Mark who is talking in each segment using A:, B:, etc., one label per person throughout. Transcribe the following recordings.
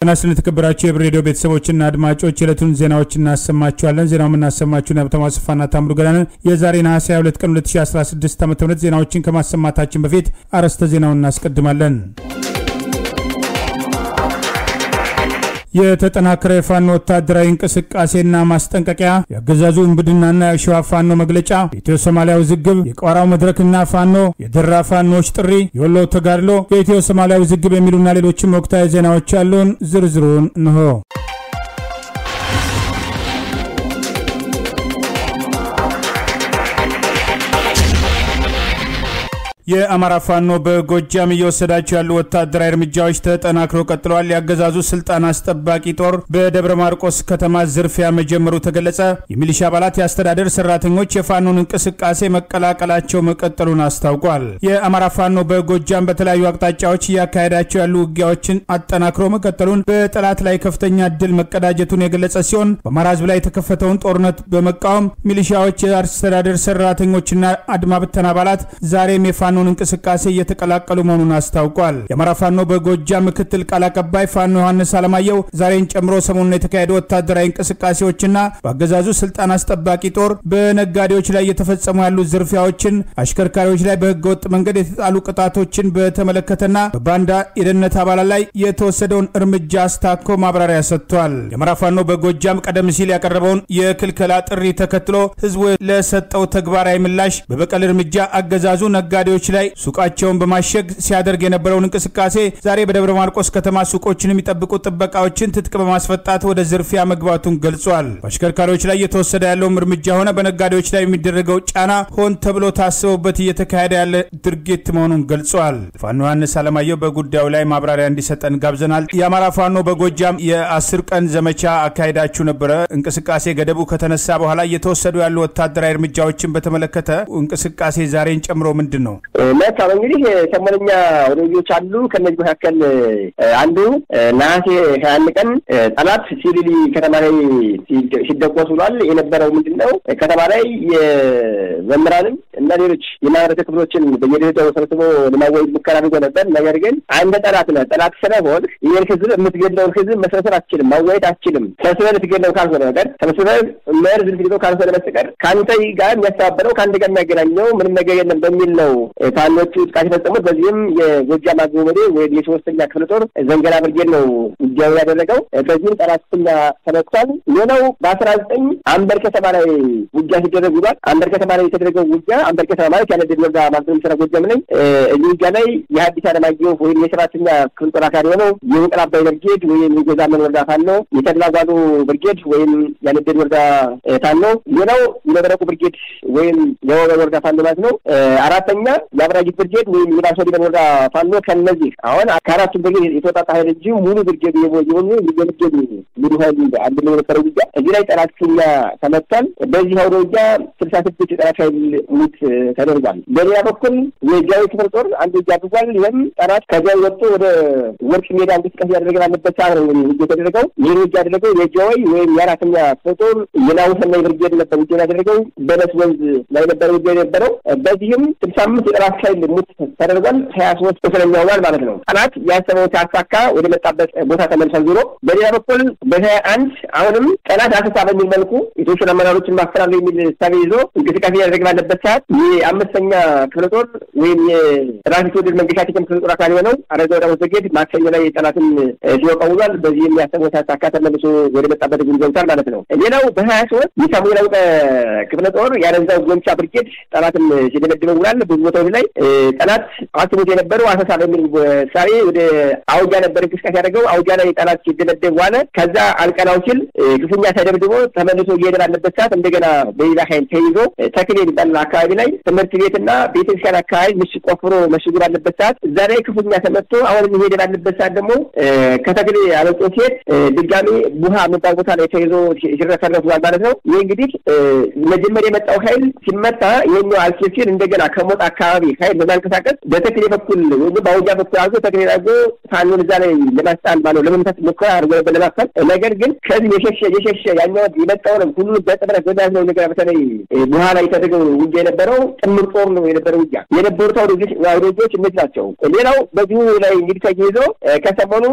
A: ጤና ይስጥልን የተከበራችሁ የህብር ሬዲዮ ቤተሰቦችና አድማጮች የዕለቱን ዜናዎች እናሰማችኋለን። ዜናው የምናሰማችሁን ሀብታሙ አስፋና ታምሩ ገዳንን የዛሬ ነሐሴ 22 ቀን 2016 ዓ ም ዜናዎችን ከማሰማታችን በፊት አርዕስተ ዜናውን እናስቀድማለን። የተጠናከረ የፋኖ ወታደራዊ እንቅስቃሴና ማስጠንቀቂያ፣ የአገዛዙ እምብድናና የሸዋ ፋኖ መግለጫ፣ የኢትዮ ሶማሊያ ውዝግብ፣ የቋራው መድረክና ፋኖ፣ የደራ ፋኖዎች ጥሪ፣ የወሎ ተጋድሎ፣ የኢትዮ ሶማሊያ ውዝግብ የሚሉና ሌሎችም ወቅታዊ ዜናዎች ያሉን ዝርዝሩን እንሆ። የአማራ ፋኖ በጎጃም እየወሰዳቸው ያሉ ወታደራዊ እርምጃዎች ተጠናክረው ቀጥለዋል። የአገዛዙ ስልጣን አስጠባቂ ጦር በደብረ ማርቆስ ከተማ ዝርፊያ መጀመሩ ተገለጸ። የሚሊሻ አባላት፣ የአስተዳደር ሰራተኞች የፋኖን እንቅስቃሴ መቀላቀላቸው መቀጠሉን አስታውቋል። የአማራ ፋኖ በጎጃም በተለያዩ አቅጣጫዎች እያካሄዳቸው ያሉ ውጊያዎችን አጠናክሮ መቀጠሉን በጠላት ላይ ከፍተኛ ድል መቀዳጀቱን የገለጸ ሲሆን በአማራ ሕዝብ ላይ የተከፈተውን ጦርነት በመቃወም ሚሊሻዎች፣ የአስተዳደር ሰራተኞችና አድማ ብተና አባላት ዛሬም የፋኖ እንቅስቃሴ እየተቀላቀሉ መሆኑን አስታውቋል። የአማራ ፋኖ በጎጃም ምክትል ቃል አቀባይ ፋኖ ዮሐንስ አለማየሁ ዛሬን ጨምሮ ሰሞኑን የተካሄዱ ወታደራዊ እንቅስቃሴዎችና በአገዛዙ ስልጣን አስጠባቂ ጦር በነጋዴዎች ላይ እየተፈጸሙ ያሉ ዝርፊያዎችን፣ አሽከርካሪዎች ላይ በህገወጥ መንገድ የተጣሉ ቅጣቶችን በተመለከተና በባንዳ የደህንነት አባላት ላይ የተወሰደውን እርምጃ አስታኮ ማብራሪያ ሰጥቷል። የአማራ ፋኖ በጎጃም ቀደም ሲል ያቀረበውን የክልከላ ጥሪ ተከትሎ ህዝቡ ለሰጠው ተግባራዊ ምላሽ በበቀል እርምጃ አገዛዙ ነጋዴዎች ላይ ሱቃቸውን በማሸግ ሲያደርግ የነበረውን እንቅስቃሴ ዛሬ በደብረ ማርቆስ ከተማ ሱቆችን የሚጠብቁ ጥበቃዎችን ትጥቅ በማስፈታት ወደ ዝርፊያ መግባቱን ገልጿል። በአሽከርካሪዎች ላይ እየተወሰደ ያለውም እርምጃ ሆነ በነጋዴዎች ላይ የሚደረገው ጫና ሆን ተብሎ ታስበውበት እየተካሄደ ያለ ድርጊት መሆኑን ገልጿል። ፋኖ ዮሐንስ አለማየሁ በጉዳዩ ላይ ማብራሪያ እንዲሰጠን ጋብዘናል። የአማራ ፋኖ በጎጃም የአስር ቀን ዘመቻ አካሄዳችሁ ነበረ። እንቅስቃሴ ገደቡ ከተነሳ በኋላ እየተወሰዱ ያሉ ወታደራዊ እርምጃዎችን በተመለከተ እንቅስቃሴ ዛሬን ጨምሮ ምንድን ነው?
B: መልካም እንግዲህ ሰሞነኛ ወደጆች አሉ። ከነዚህ መካከል አንዱ ነሐሴ ሀያ አንድ ቀን ጠላት ሲሊሊ ከተማ ላይ ሲደቆስ ብሏል። የነበረው ምንድን ነው? ከተማ ላይ የመምህራንም እና ሌሎች የማህበረሰብ ክፍሎችን በየደረጃው ሰብስቦ ለማወያየት ሙከራ አድርጎ ነበር። ነገር ግን አንድ ጠላት ነህ፣ ጠላት ስለሆን ይህን ህዝብ የምትገድለውን ህዝብ መሰብሰብ አትችልም፣ ማወያየት አትችልም። ሰብስበህ ልትገድለው ካልሆነ በቀር ሰብስበህ መርዝ ልትገድለው ካልሆነ በስተቀር ከአንተ ጋር የሚያስተባበረው ከአንድ ጋር የሚያገናኘው ምንም ነገር የለም በሚል ነው ፋኖቹ ጥቃት የፈጸሙት። በዚህም የጎጃም አገው መዴ ወይም የሶስተኛ ክፍለ ጦር ዘንገላ ብርጌድ ነው ውጊያውን ያደረገው። በዚህም ጠላት ክፉኛ ተመቷል። ሌላው በአስራ ዘጠኝ አንበር ከተማ ላይ ውጊያ ሲደረግ ውሏል። አንበር ከተማ ላይ የተደረገው ውጊያ አንበር ከተማ ማለት ያነደድ ወረዳ ማለት ነው የሚሰራ ጎጃም ላይ እዚህ ውጊያ ላይ የሀዲስ አለማየሁ ወይም የሰባተኛ ክፍለ ጦር አካል የሆነው የውቅር አባይ ብርጌድ ወይም የጎዛመን ወረዳ ፋኖ፣ የተድላጓሉ ብርጌድ ወይም ያነደድ ወረዳ ፋኖ፣ ሌላው የመብረቁ ብርጌድ ወይም የወገ ወረዳ ፋኖ ማለት ነው። አራተኛ የአብራጅት ብርጌድ ወይም የባሶ ሊበን ወረዳ ፋኖ ከነዚህ አሁን ከአራቱ ብርጌድ የተወጣጣ ኃይል እንጂ ሙሉ ብርጌድ የሆኑ የብርጌድ ሙሉ ኃይል አንድ ላይ የነበረው ውጊያ እዚህ ላይ ጠላት ክፉኛ ተመቷል። በዚህ አውደ ውጊያ ስልሳ ስድስት የጠላት ኃይል ሙት ተደርጓል። በሌላ በኩል የጃዊ ክፍለ ጦር አንድ ውጊያ አድርጓል። ይህም ጠላት ከዚያ ወጥቶ ወደ ወርቅ ሜዳ እንቅስቃሴ ያደረገ ባለበት ሰዓት ነው ውጊያ የተደረገው። ይህን ውጊያ ያደረገው የጃዊ ወይም የአራተኛ ክፍለ ጦር የናውሰናይ ብርጌድ ነበር ውጊያ ያደረገው። በለስ ወንዝ ላይ ነበረ ውጊያ የነበረው። በዚህም ስልሳ አምስት የጠላት ኃይል ሙት ተደርጓል። ሀያ ሶስት ቁስለኛ ሆኗል ማለት ነው። ጠላት ያሰበው ሲያሳካ ወደ መጣበት ቦታ ተመልሷል ዞሮ። በሌላ በኩል በሀያ አንድ አሁንም ጠላት አሰሳ በሚል መልኩ የተወሰኑ አመራሮችን ማፈራሉ የሚል ሳቢ ይዞ እንቅስቃሴ ያደረግ ባለበት ሰዓት የአምስተኛ ክፍለ ጦር ወይም የራስ ተወደድ መንገሻ ቴክም ክፍለ ጦር አካል የሆነው አረጋ ወዳሞት ብርጌድ ማክሰኞ ላይ ጠላትን ሲወቃ ውሏል። በዚህም ያሰበው ሲያሳካ ተመልሶ ወደ መጣበት ግን ገብቷል ማለት ነው። ሌላው በሀያ ሶስት የሳሙኤል አውቀ ክፍለ ጦር ያረዛው ጎንቻ ብርጌድ ጠላትን ሲደበድበው ውሏል። ብዙ ቦታዎች ላይ ጠላት አስቦት የነበረው አሰሳ በሚል ሳቤ ወደ አውጃ ነበር እንቅስቃሴ ያደረገው። አውጃ ላይ ጠላት ሲደበደብ ዋለ። ከዛ አልቀናው ሲል ክፉኛ ተደብድቦ ተመልሶ እየሄደ ባለበት ሰዓት እንደገና በሌላ ኃይል ተይዞ ተክሌ የሚባል አካባቢ ላይ ትምህርት ቤትና ቤተክርስቲያን አካባቢ ምሽግ ቆፍሮ መሽጉ ባለበት ሰዓት እዛ ላይ ክፉኛ ተመቶ አሁንም እየሄደ ባለበት ሰዓት ደግሞ ከተክሌ አለጦ ሲሄድ ድጋሜ ቡሃ የሚባል ቦታ ላይ ተይዞ ሲረፈረፍ ዋል ማለት ነው። ይህ እንግዲህ መጀመሪያ የመጣው ኃይል ሲመታ ይህኛው አልፌ ሲል እንደገና ከሞጣ አካባቢ ኃይል በማንቀሳቀስ በተክሌ በኩል ወይም በአውጃ በኩል አድርጎ ተክሌ አድርጎ ፋኖን እዛ ላይ ለማስጣል ባለው ለመምታት ሙከራ አድርጎ ነበር ለማፈል። ነገር ግን ከዚህ የሸሸ የሸሸ ያኛው የመጣውን ሁሉ በጥምረት በሚያዝነው ነገር በተለይ በኋላ የተደረገው ውጊያ የነበረ የነበረው ጥምር ጦር ነው የነበረው ውጊያ የነበሩት አውዶጆች እነዚህ ናቸው። ሌላው በዚሁ ላይ እንግዲህ ተያይዞ ከሰሞኑ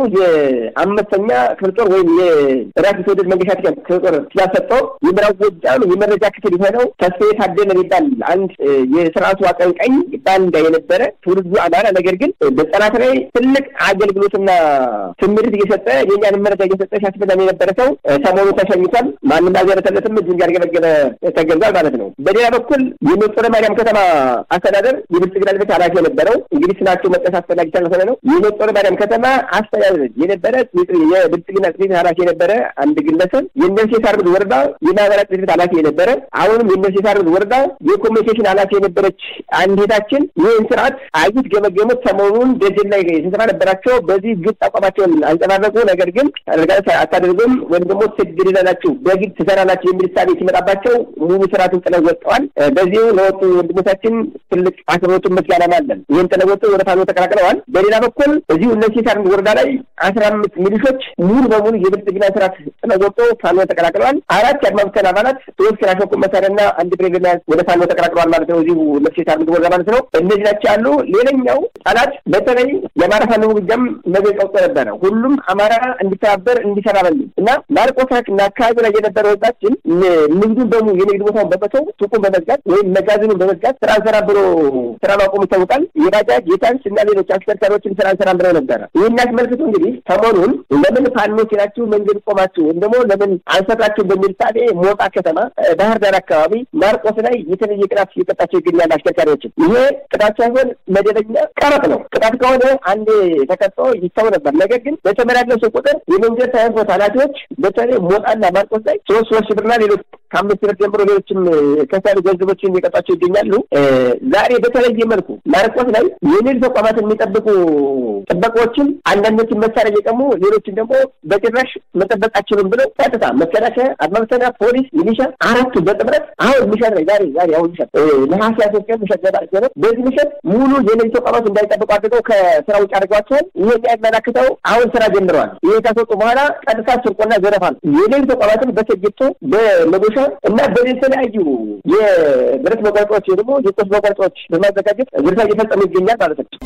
B: የአምስተኛ ክፍለ ጦር ወይም የራስ ተወደድ መንገሻ ክፍለ ጦር ስላሰጠው የምዕራብ ጎጃም የመረጃ ክፍል የሆነው ተስፋዬ ታደለ የሚባል አንድ የስርዓቱ አቀንቃኝ ባንዳ የነበረ ትውልዱ አማራ ነገር ግን በጠላት ላይ ትልቅ አገልግሎትና ትምህርት እየሰጠ የኛን መረጃ እየሰጠ ሲያስበላን የነበረ ሰው ሰሞኑ ተሸኝቷል። ማንም አልገረተለትም። እጁን ያርገበገበ ተገልጿል ማለት ነው። በሌላ በኩል የመጦለ ማርያም ከተማ አስተዳደር የብልጽግና ቤት ኃላፊ የነበረው እንግዲህ ስናቸው መጠስ አስፈላጊ ስለሆነ ነው። የመጦለ ማርያም ከተማ አስተዳደር የነበረ የብልጽግና ቤት ኃላፊ የነበረ አንድ ግለሰብ የእነርሴ ሳርብት ወረዳ የማህበራት ቤት ኃላፊ የነበረ አሁንም የእነርሴ ሳርብት ወረዳ የኮሚኒኬሽን ኃላፊ የነበረች አንድ ሄታችን ይህን ስርዓት አይት ገመገሙት። ሰሞኑን ደጀን ላይ ስብሰባ ነበራቸው። በዚህ ግልጽ አቋማቸውን አንጸባረቁ። ነገር ግን አታደርጉም ወይም ደግሞ ትግድላላችሁ በግድ ትሰራላችሁ የሚል ሳቤ ሲመጣባቸው ሙሉ ስርዓቱን ጥለው ወጥተዋል። በዚሁ ለወጡ ወንድሞቻችን ትልቅ አክብሮቱን ምስጋና አለን። ይህን ጥለው ወጡ ወደ ፋኖ ተቀላቅለዋል። በሌላ በኩል እዚሁ እነዚህ ሳር ወረዳ ላይ አስራ አምስት ሚሊሾች ሙሉ በሙሉ የብልጽግና ስርዓት ጥለው ወጡ ፋኖ ተቀላቅለዋል። አራት የአድማ ብተና አባላት ሶስት ክላሽንኮቭ መሳሪያና አንድ ብሬን በመያዝ ወደ ፋኖ ተቀላቅለዋል ማለት ነው። እዚሁ እነዚህ ሳር ወረዳ ማለት ነው። እነዚህ ናቸው ያሉ። ሌላኛው ጠላት በተለይ የአማራ ፋኖ ውጊያም መግለጫ ወጥቶ ነበረ። ሁሉም አማራ እንዲተባበር እንዲሰራ በሚል እና ማርቆስ እና አካባቢ ላይ የነበረው ህዝባችን ንግዱን በሙ የንግድ ቦታውን በመተው ሱቁን በመዝጋት ወይም መጋዘኑን በመዝጋት ስራ እንሰራ ብሎ ስራ ማቆሙ ይታወቃል። የባጃጅ የታክሲ እና ሌሎች አሽከርካሪዎችን ስራ እንሰራ ብለው ነበረ። ይህን አስመልክቶ እንግዲህ ሰሞኑን ለምን ፋኖች ናችሁ መንገድ ቆማችሁ ወይም ደግሞ ለምን አንሰራችሁ በሚል ሳሌ ሞጣ ከተማ፣ ባህር ዳር አካባቢ ማርቆስ ላይ የተለየ ቅጣት እየቀጣቸው ይገኛል። አሽከርካሪዎችን ይሄ ቅጣት ሳይሆን መደበኛ ቀረጥ ነው። ቅጣት ከሆነ አንዴ ተቀጥቶ ይተው ነበር። ነገር ግን በተመላለሱ ቁጥር የመንገድ ትራንስፖርት ኃላፊዎች በተለይ ሞጣና ማርቆስ ላይ ሶስት ሶስት ብርና ሌሎች ከአምስት ብር ጀምሮ ሌሎችም ከሳሪ ገንዘቦችን እየቀጣቸው ይገኛሉ። ዛሬ በተለየ መልኩ ማርቆስ ላይ የንግድ ተቋማትን የሚጠብቁ ጥበቃዎችን አንዳንዶችን መሳሪያ እየቀሙ ሌሎችን ደግሞ በጭራሽ መጠበቅ አችሉም ብለው ቀጥታ መከላከያ፣ አድማ ብተና፣ ፖሊስ፣ ሚሊሻ አራቱ በጥምረት አሁን ምሸት ላይ ዛሬ ዛሬ አሁን ምሸት ነሐሴ ሶስት ቀን ምሸት ገባ ነው። በዚህ ምሸት ሙሉ የንግድ ተቋማት እንዳይጠብቁ አድርገው ከስራ ውጭ አድርገዋቸዋል። ይህ የሚያመላክተው አሁን ስራ ጀምረዋል። ይህ ካስወጡ በኋላ ቀጥታ ስርቆና ዘረፋ ነው። የንግድ ተቋማትን በሰጌቶ በመዶሻ እና በተለያዩ የብረት መቋጫዎች ደግሞ የቆስ መቋጫዎች በማዘጋጀት ዝርፊያ እየፈጸሙ ይገኛል ማለት ነው።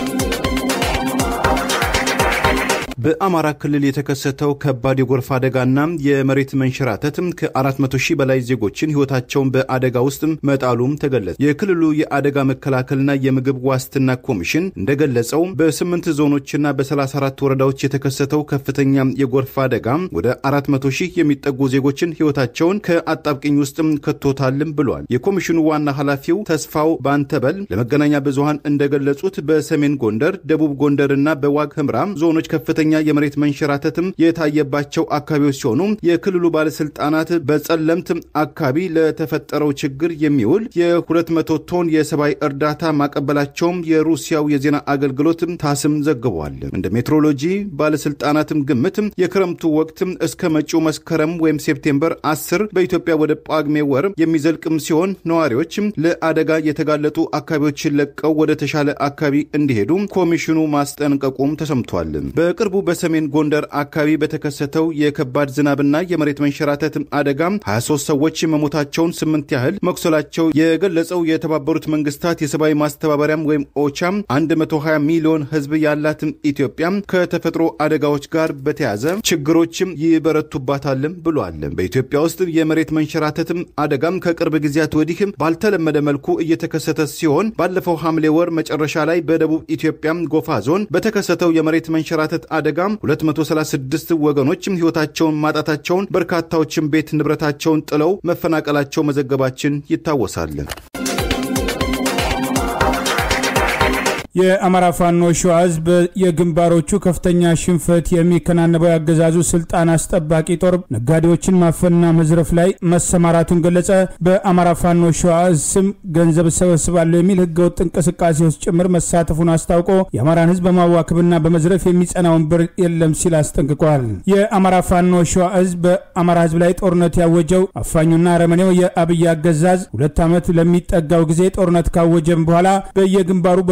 C: በአማራ ክልል የተከሰተው ከባድ የጎርፍ አደጋና የመሬት መንሸራተት ከ400 ሺህ በላይ ዜጎችን ሕይወታቸውን በአደጋ ውስጥ መጣሉም ተገለጸ። የክልሉ የአደጋ መከላከልና የምግብ ዋስትና ኮሚሽን እንደገለጸው በስምንት ዞኖችና በ34 ወረዳዎች የተከሰተው ከፍተኛ የጎርፍ አደጋ ወደ 400 ሺህ የሚጠጉ ዜጎችን ሕይወታቸውን ከአጣብቅኝ ውስጥ ከቶታልም ብሏል። የኮሚሽኑ ዋና ኃላፊው ተስፋው ባንተበል ለመገናኛ ብዙሃን እንደገለጹት በሰሜን ጎንደር፣ ደቡብ ጎንደርና በዋግ ህምራ ዞኖች ከፍተኛ የመሬት መንሸራተትም የታየባቸው አካባቢዎች ሲሆኑ የክልሉ ባለስልጣናት በጸለምት አካባቢ ለተፈጠረው ችግር የሚውል የ200 ቶን የሰብአዊ እርዳታ ማቀበላቸውም የሩሲያው የዜና አገልግሎት ታስም ዘግቧል። እንደ ሜትሮሎጂ ባለስልጣናትም ግምት የክረምቱ ወቅት እስከ መጪው መስከረም ወይም ሴፕቴምበር 10 በኢትዮጵያ ወደ ጳጉሜ ወር የሚዘልቅም ሲሆን ነዋሪዎች ለአደጋ የተጋለጡ አካባቢዎችን ለቀው ወደ ተሻለ አካባቢ እንዲሄዱ ኮሚሽኑ ማስጠንቀቁም ተሰምቷል። በቅርቡ በሰሜን ጎንደር አካባቢ በተከሰተው የከባድ ዝናብና የመሬት መንሸራተት አደጋ 23 ሰዎች መሞታቸውን፣ ስምንት ያህል መቁሰላቸው የገለጸው የተባበሩት መንግስታት የሰብአዊ ማስተባበሪያም ወይም ኦቻም 120 ሚሊዮን ሕዝብ ያላትም ኢትዮጵያ ከተፈጥሮ አደጋዎች ጋር በተያዘ ችግሮችም ይበረቱባታልም ብሏል። በኢትዮጵያ ውስጥ የመሬት መንሸራተትም አደጋም ከቅርብ ጊዜያት ወዲህ ባልተለመደ መልኩ እየተከሰተ ሲሆን ባለፈው ሐምሌ ወር መጨረሻ ላይ በደቡብ ኢትዮጵያ ጎፋ ዞን በተከሰተው የመሬት መንሸራተት አደጋ 236 ወገኖችም ሕይወታቸውን ማጣታቸውን በርካታዎችም ቤት ንብረታቸውን ጥለው መፈናቀላቸው መዘገባችን ይታወሳል።
A: የአማራ ፋኖ ሸዋ ህዝብ የግንባሮቹ ከፍተኛ ሽንፈት የሚከናነበው ያገዛዙ ስልጣን አስጠባቂ ጦር ነጋዴዎችን ማፈንና መዝረፍ ላይ መሰማራቱን ገለጸ። በአማራ ፋኖ ሸዋ ስም ገንዘብ እሰበስባለሁ የሚል ህገወጥ እንቅስቃሴ ውስጥ ጭምር መሳተፉን አስታውቆ የአማራን ህዝብ በማዋክብና በመዝረፍ የሚጸና ወንበር የለም ሲል አስጠንቅቋል። የአማራ ፋኖ ሸዋ ህዝብ በአማራ ህዝብ ላይ ጦርነት ያወጀው አፋኙና አረመኔው የአብይ አገዛዝ ሁለት ዓመት ለሚጠጋው ጊዜ ጦርነት ካወጀም በኋላ በየግንባሩ በፋኖ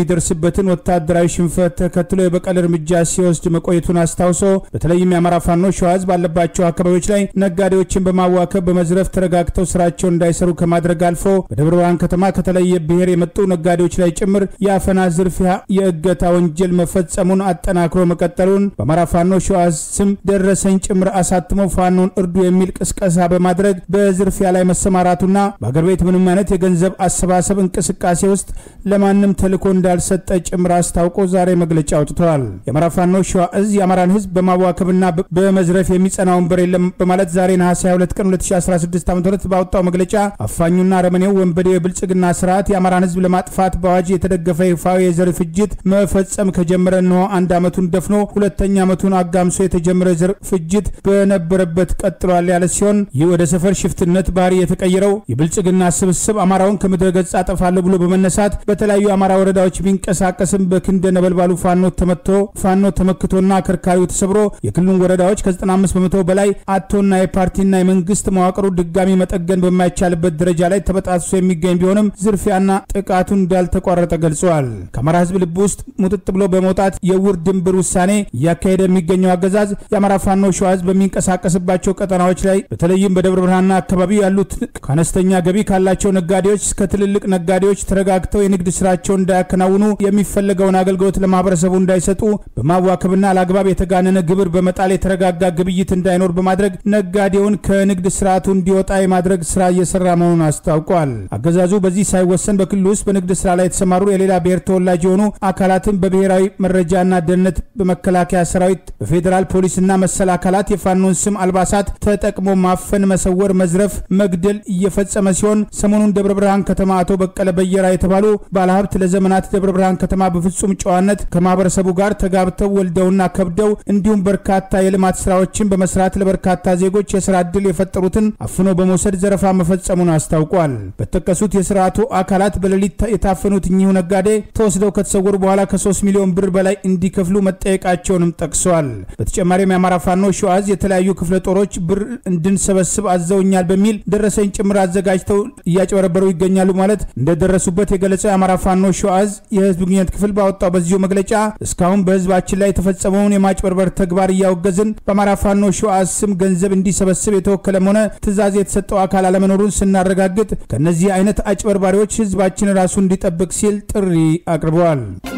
A: የሚደርስበትን ወታደራዊ ሽንፈት ተከትሎ የበቀል እርምጃ ሲወስድ መቆየቱን አስታውሶ በተለይም የአማራ ፋኖ ሸዋ ህዝብ ባለባቸው አካባቢዎች ላይ ነጋዴዎችን በማዋከብ በመዝረፍ ተረጋግተው ስራቸውን እንዳይሰሩ ከማድረግ አልፎ በደብረ ብርሃን ከተማ ከተለየ ብሔር የመጡ ነጋዴዎች ላይ ጭምር የአፈና ዝርፊያ፣ የእገታ ወንጀል መፈጸሙን አጠናክሮ መቀጠሉን በአማራ ፋኖ ሸዋ ስም ደረሰኝ ጭምር አሳትሞ ፋኖን እርዱ የሚል ቅስቀሳ በማድረግ በዝርፊያ ላይ መሰማራቱና በአገር ቤት ምንም አይነት የገንዘብ አሰባሰብ እንቅስቃሴ ውስጥ ለማንም ተልዕኮ እንዳልሰጠ ጭምር አስታውቆ ዛሬ መግለጫ አውጥተዋል። የአማራ ፋኖ ሸዋ እዝ የአማራን ህዝብ በማዋከብና በመዝረፍ የሚጸና ወንበር የለም በማለት ዛሬ ነሐሴ 22 ቀን 2016 ዓ ም ባወጣው መግለጫ አፋኙና ረመኔው ወንበዴው የብልጽግና ስርዓት የአማራን ህዝብ ለማጥፋት በአዋጅ የተደገፈ ይፋዊ የዘር ፍጅት መፈጸም ከጀመረ እንሆ አንድ ዓመቱን ደፍኖ ሁለተኛ ዓመቱን አጋምሶ የተጀመረ የዘር ፍጅት በነበረበት ቀጥሏል ያለ ሲሆን ይህ ወደ ሰፈር ሽፍትነት ባህሪ የተቀየረው የብልጽግና ስብስብ አማራውን ከምድረ ገጽ አጠፋለሁ ብሎ በመነሳት በተለያዩ የአማራ ወረዳዎች ቢንቀሳቀስም በክንደ ነበልባሉ ፋኖ ተመቶ ፋኖ ተመክቶና አከርካሪው ተሰብሮ የክልሉን ወረዳዎች ከ95 በመቶ በላይ አቶና የፓርቲና የመንግስት መዋቅሩ ድጋሚ መጠገን በማይቻልበት ደረጃ ላይ ተበጣጥሶ የሚገኝ ቢሆንም ዝርፊያና ጥቃቱን እንዳልተቋረጠ ገልጸዋል። ከአማራ ህዝብ ልብ ውስጥ ሙጥጥ ብሎ በመውጣት የውር ድንብር ውሳኔ እያካሄደ የሚገኘው አገዛዝ የአማራ ፋኖ ሸዋ ህዝብ በሚንቀሳቀስባቸው ቀጠናዎች ላይ በተለይም በደብረ ብርሃንና አካባቢ ያሉት ከአነስተኛ ገቢ ካላቸው ነጋዴዎች እስከ ትልልቅ ነጋዴዎች ተረጋግተው የንግድ ስራቸውን እንዳያከናውኑ የሚፈለገውን አገልግሎት ለማህበረሰቡ እንዳይሰጡ በማዋከብና አላግባብ የተጋነነ ግብር በመጣል የተረጋጋ ግብይት እንዳይኖር በማድረግ ነጋዴውን ከንግድ ስርዓቱ እንዲወጣ የማድረግ ስራ እየሰራ መሆኑን አስታውቋል። አገዛዙ በዚህ ሳይወሰን በክልሉ ውስጥ በንግድ ስራ ላይ የተሰማሩ የሌላ ብሔር ተወላጅ የሆኑ አካላትን በብሔራዊ መረጃና ደህንነት፣ በመከላከያ ሰራዊት፣ በፌዴራል ፖሊስና መሰል አካላት የፋኖን ስም አልባሳት ተጠቅሞ ማፈን፣ መሰወር፣ መዝረፍ፣ መግደል እየፈጸመ ሲሆን ሰሞኑን ደብረ ብርሃን ከተማ አቶ በቀለ በየራ የተባሉ ባለሀብት ለዘመናት ደብረ ብርሃን ከተማ በፍጹም ጨዋነት ከማህበረሰቡ ጋር ተጋብተው ወልደውና ከብደው እንዲሁም በርካታ የልማት ስራዎችን በመስራት ለበርካታ ዜጎች የስራ ዕድል የፈጠሩትን አፍኖ በመውሰድ ዘረፋ መፈጸሙን አስታውቋል። በተጠቀሱት የስርዓቱ አካላት በሌሊት የታፈኑት እኚሁ ነጋዴ ተወስደው ከተሰወሩ በኋላ ከ3 ሚሊዮን ብር በላይ እንዲከፍሉ መጠየቃቸውንም ጠቅሰዋል። በተጨማሪም የአማራ ፋኖ ሸዋዝ የተለያዩ ክፍለ ጦሮች ብር እንድንሰበስብ አዘውኛል በሚል ደረሰኝ ጭምር አዘጋጅተው እያጭበረበሩ ይገኛሉ ማለት እንደደረሱበት የገለጸው የአማራ ፋኖ ሸዋዝ የህዝብ ግንኙነት ክፍል ባወጣው በዚሁ መግለጫ እስካሁን በህዝባችን ላይ የተፈጸመውን የማጭበርበር ተግባር እያወገዝን በአማራ ፋኖ ሸዋዝ ስም ገንዘብ እንዲሰበስብ የተወከለም ሆነ ትዕዛዝ የተሰጠው አካል አለመኖሩን ስናረጋግጥ ከእነዚህ አይነት አጭበርባሪዎች ህዝባችን ራሱ እንዲጠብቅ ሲል ጥሪ አቅርበዋል።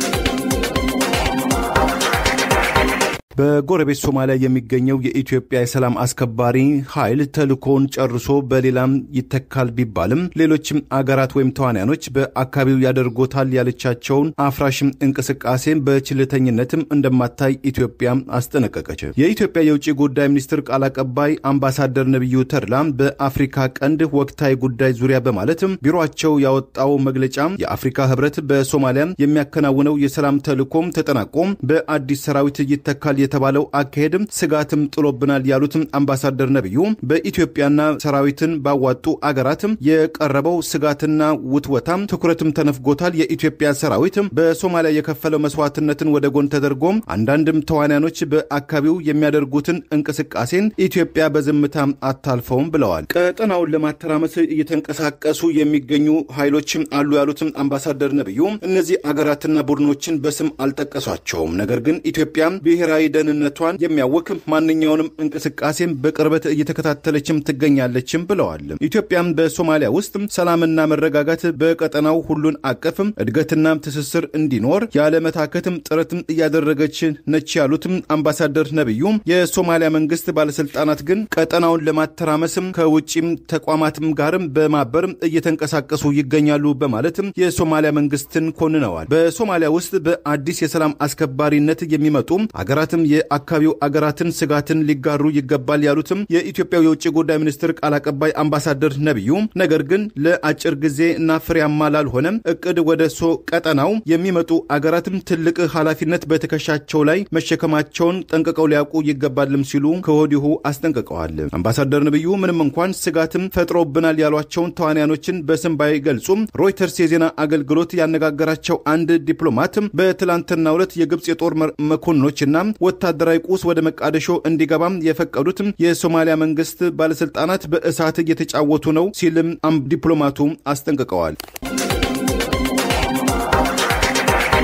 C: በጎረቤት ሶማሊያ የሚገኘው የኢትዮጵያ የሰላም አስከባሪ ኃይል ተልእኮውን ጨርሶ በሌላም ይተካል ቢባልም ሌሎችም አገራት ወይም ተዋንያኖች በአካባቢው ያደርጎታል ያለቻቸውን አፍራሽም እንቅስቃሴን በችልተኝነትም እንደማታይ ኢትዮጵያ አስጠነቀቀች። የኢትዮጵያ የውጭ ጉዳይ ሚኒስትር ቃል አቀባይ አምባሳደር ነቢዩ ተድላ በአፍሪካ ቀንድ ወቅታዊ ጉዳይ ዙሪያ በማለትም ቢሮቸው ያወጣው መግለጫ የአፍሪካ ህብረት በሶማሊያ የሚያከናውነው የሰላም ተልእኮም ተጠናቆም በአዲስ ሰራዊት ይተካል የተባለው አካሄድም ስጋትም ጥሎብናል ያሉትም አምባሳደር ነቢዩ በኢትዮጵያና ሰራዊትን ባዋጡ አገራትም የቀረበው ስጋትና ውትወታም ትኩረትም ተነፍጎታል። የኢትዮጵያ ሰራዊትም በሶማሊያ የከፈለው መስዋዕትነትን ወደ ጎን ተደርጎም አንዳንድም ተዋንያኖች በአካባቢው የሚያደርጉትን እንቅስቃሴን ኢትዮጵያ በዝምታ አታልፈውም ብለዋል። ቀጠናውን ለማተራመስ እየተንቀሳቀሱ የሚገኙ ኃይሎችም አሉ ያሉትም አምባሳደር ነቢዩ እነዚህ አገራትና ቡድኖችን በስም አልጠቀሷቸውም። ነገር ግን ኢትዮጵያ ብሔራዊ ደህንነቷን የሚያውክ ማንኛውንም እንቅስቃሴም በቅርበት እየተከታተለችም ትገኛለችም ብለዋል። ኢትዮጵያም በሶማሊያ ውስጥ ሰላምና መረጋጋት በቀጠናው ሁሉን አቀፍም እድገትና ትስስር እንዲኖር ያለመታከትም ጥረትም እያደረገች ነች ያሉትም አምባሳደር ነቢዩ የሶማሊያ መንግስት ባለስልጣናት ግን ቀጠናውን ለማተራመስም ከውጭም ተቋማትም ጋርም በማበርም እየተንቀሳቀሱ ይገኛሉ በማለትም የሶማሊያ መንግስትን ኮንነዋል። በሶማሊያ ውስጥ በአዲስ የሰላም አስከባሪነት የሚመጡ አገራትም የአካባቢው አገራትን ስጋትን ሊጋሩ ይገባል ያሉትም የኢትዮጵያው የውጭ ጉዳይ ሚኒስትር ቃል አቀባይ አምባሳደር ነቢዩ ነገር ግን ለአጭር ጊዜ እና ፍሬያማ ላልሆነም እቅድ ወደ ሶ ቀጠናው የሚመጡ አገራትም ትልቅ ኃላፊነት በትከሻቸው ላይ መሸከማቸውን ጠንቅቀው ሊያውቁ ይገባልም ሲሉ ከወዲሁ አስጠንቅቀዋል። አምባሳደር ነቢዩ ምንም እንኳን ስጋትም ፈጥሮብናል ያሏቸውን ተዋንያኖችን በስም ባይገልጹም ሮይተርስ የዜና አገልግሎት ያነጋገራቸው አንድ ዲፕሎማትም በትላንትናው ዕለት የግብፅ የጦር መኮንኖችና ወታደራዊ ቁስ ወደ መቃደሾ እንዲገባም የፈቀዱትም የሶማሊያ መንግስት ባለስልጣናት በእሳት እየተጫወቱ ነው ሲልም ዲፕሎማቱ አስጠንቅቀዋል።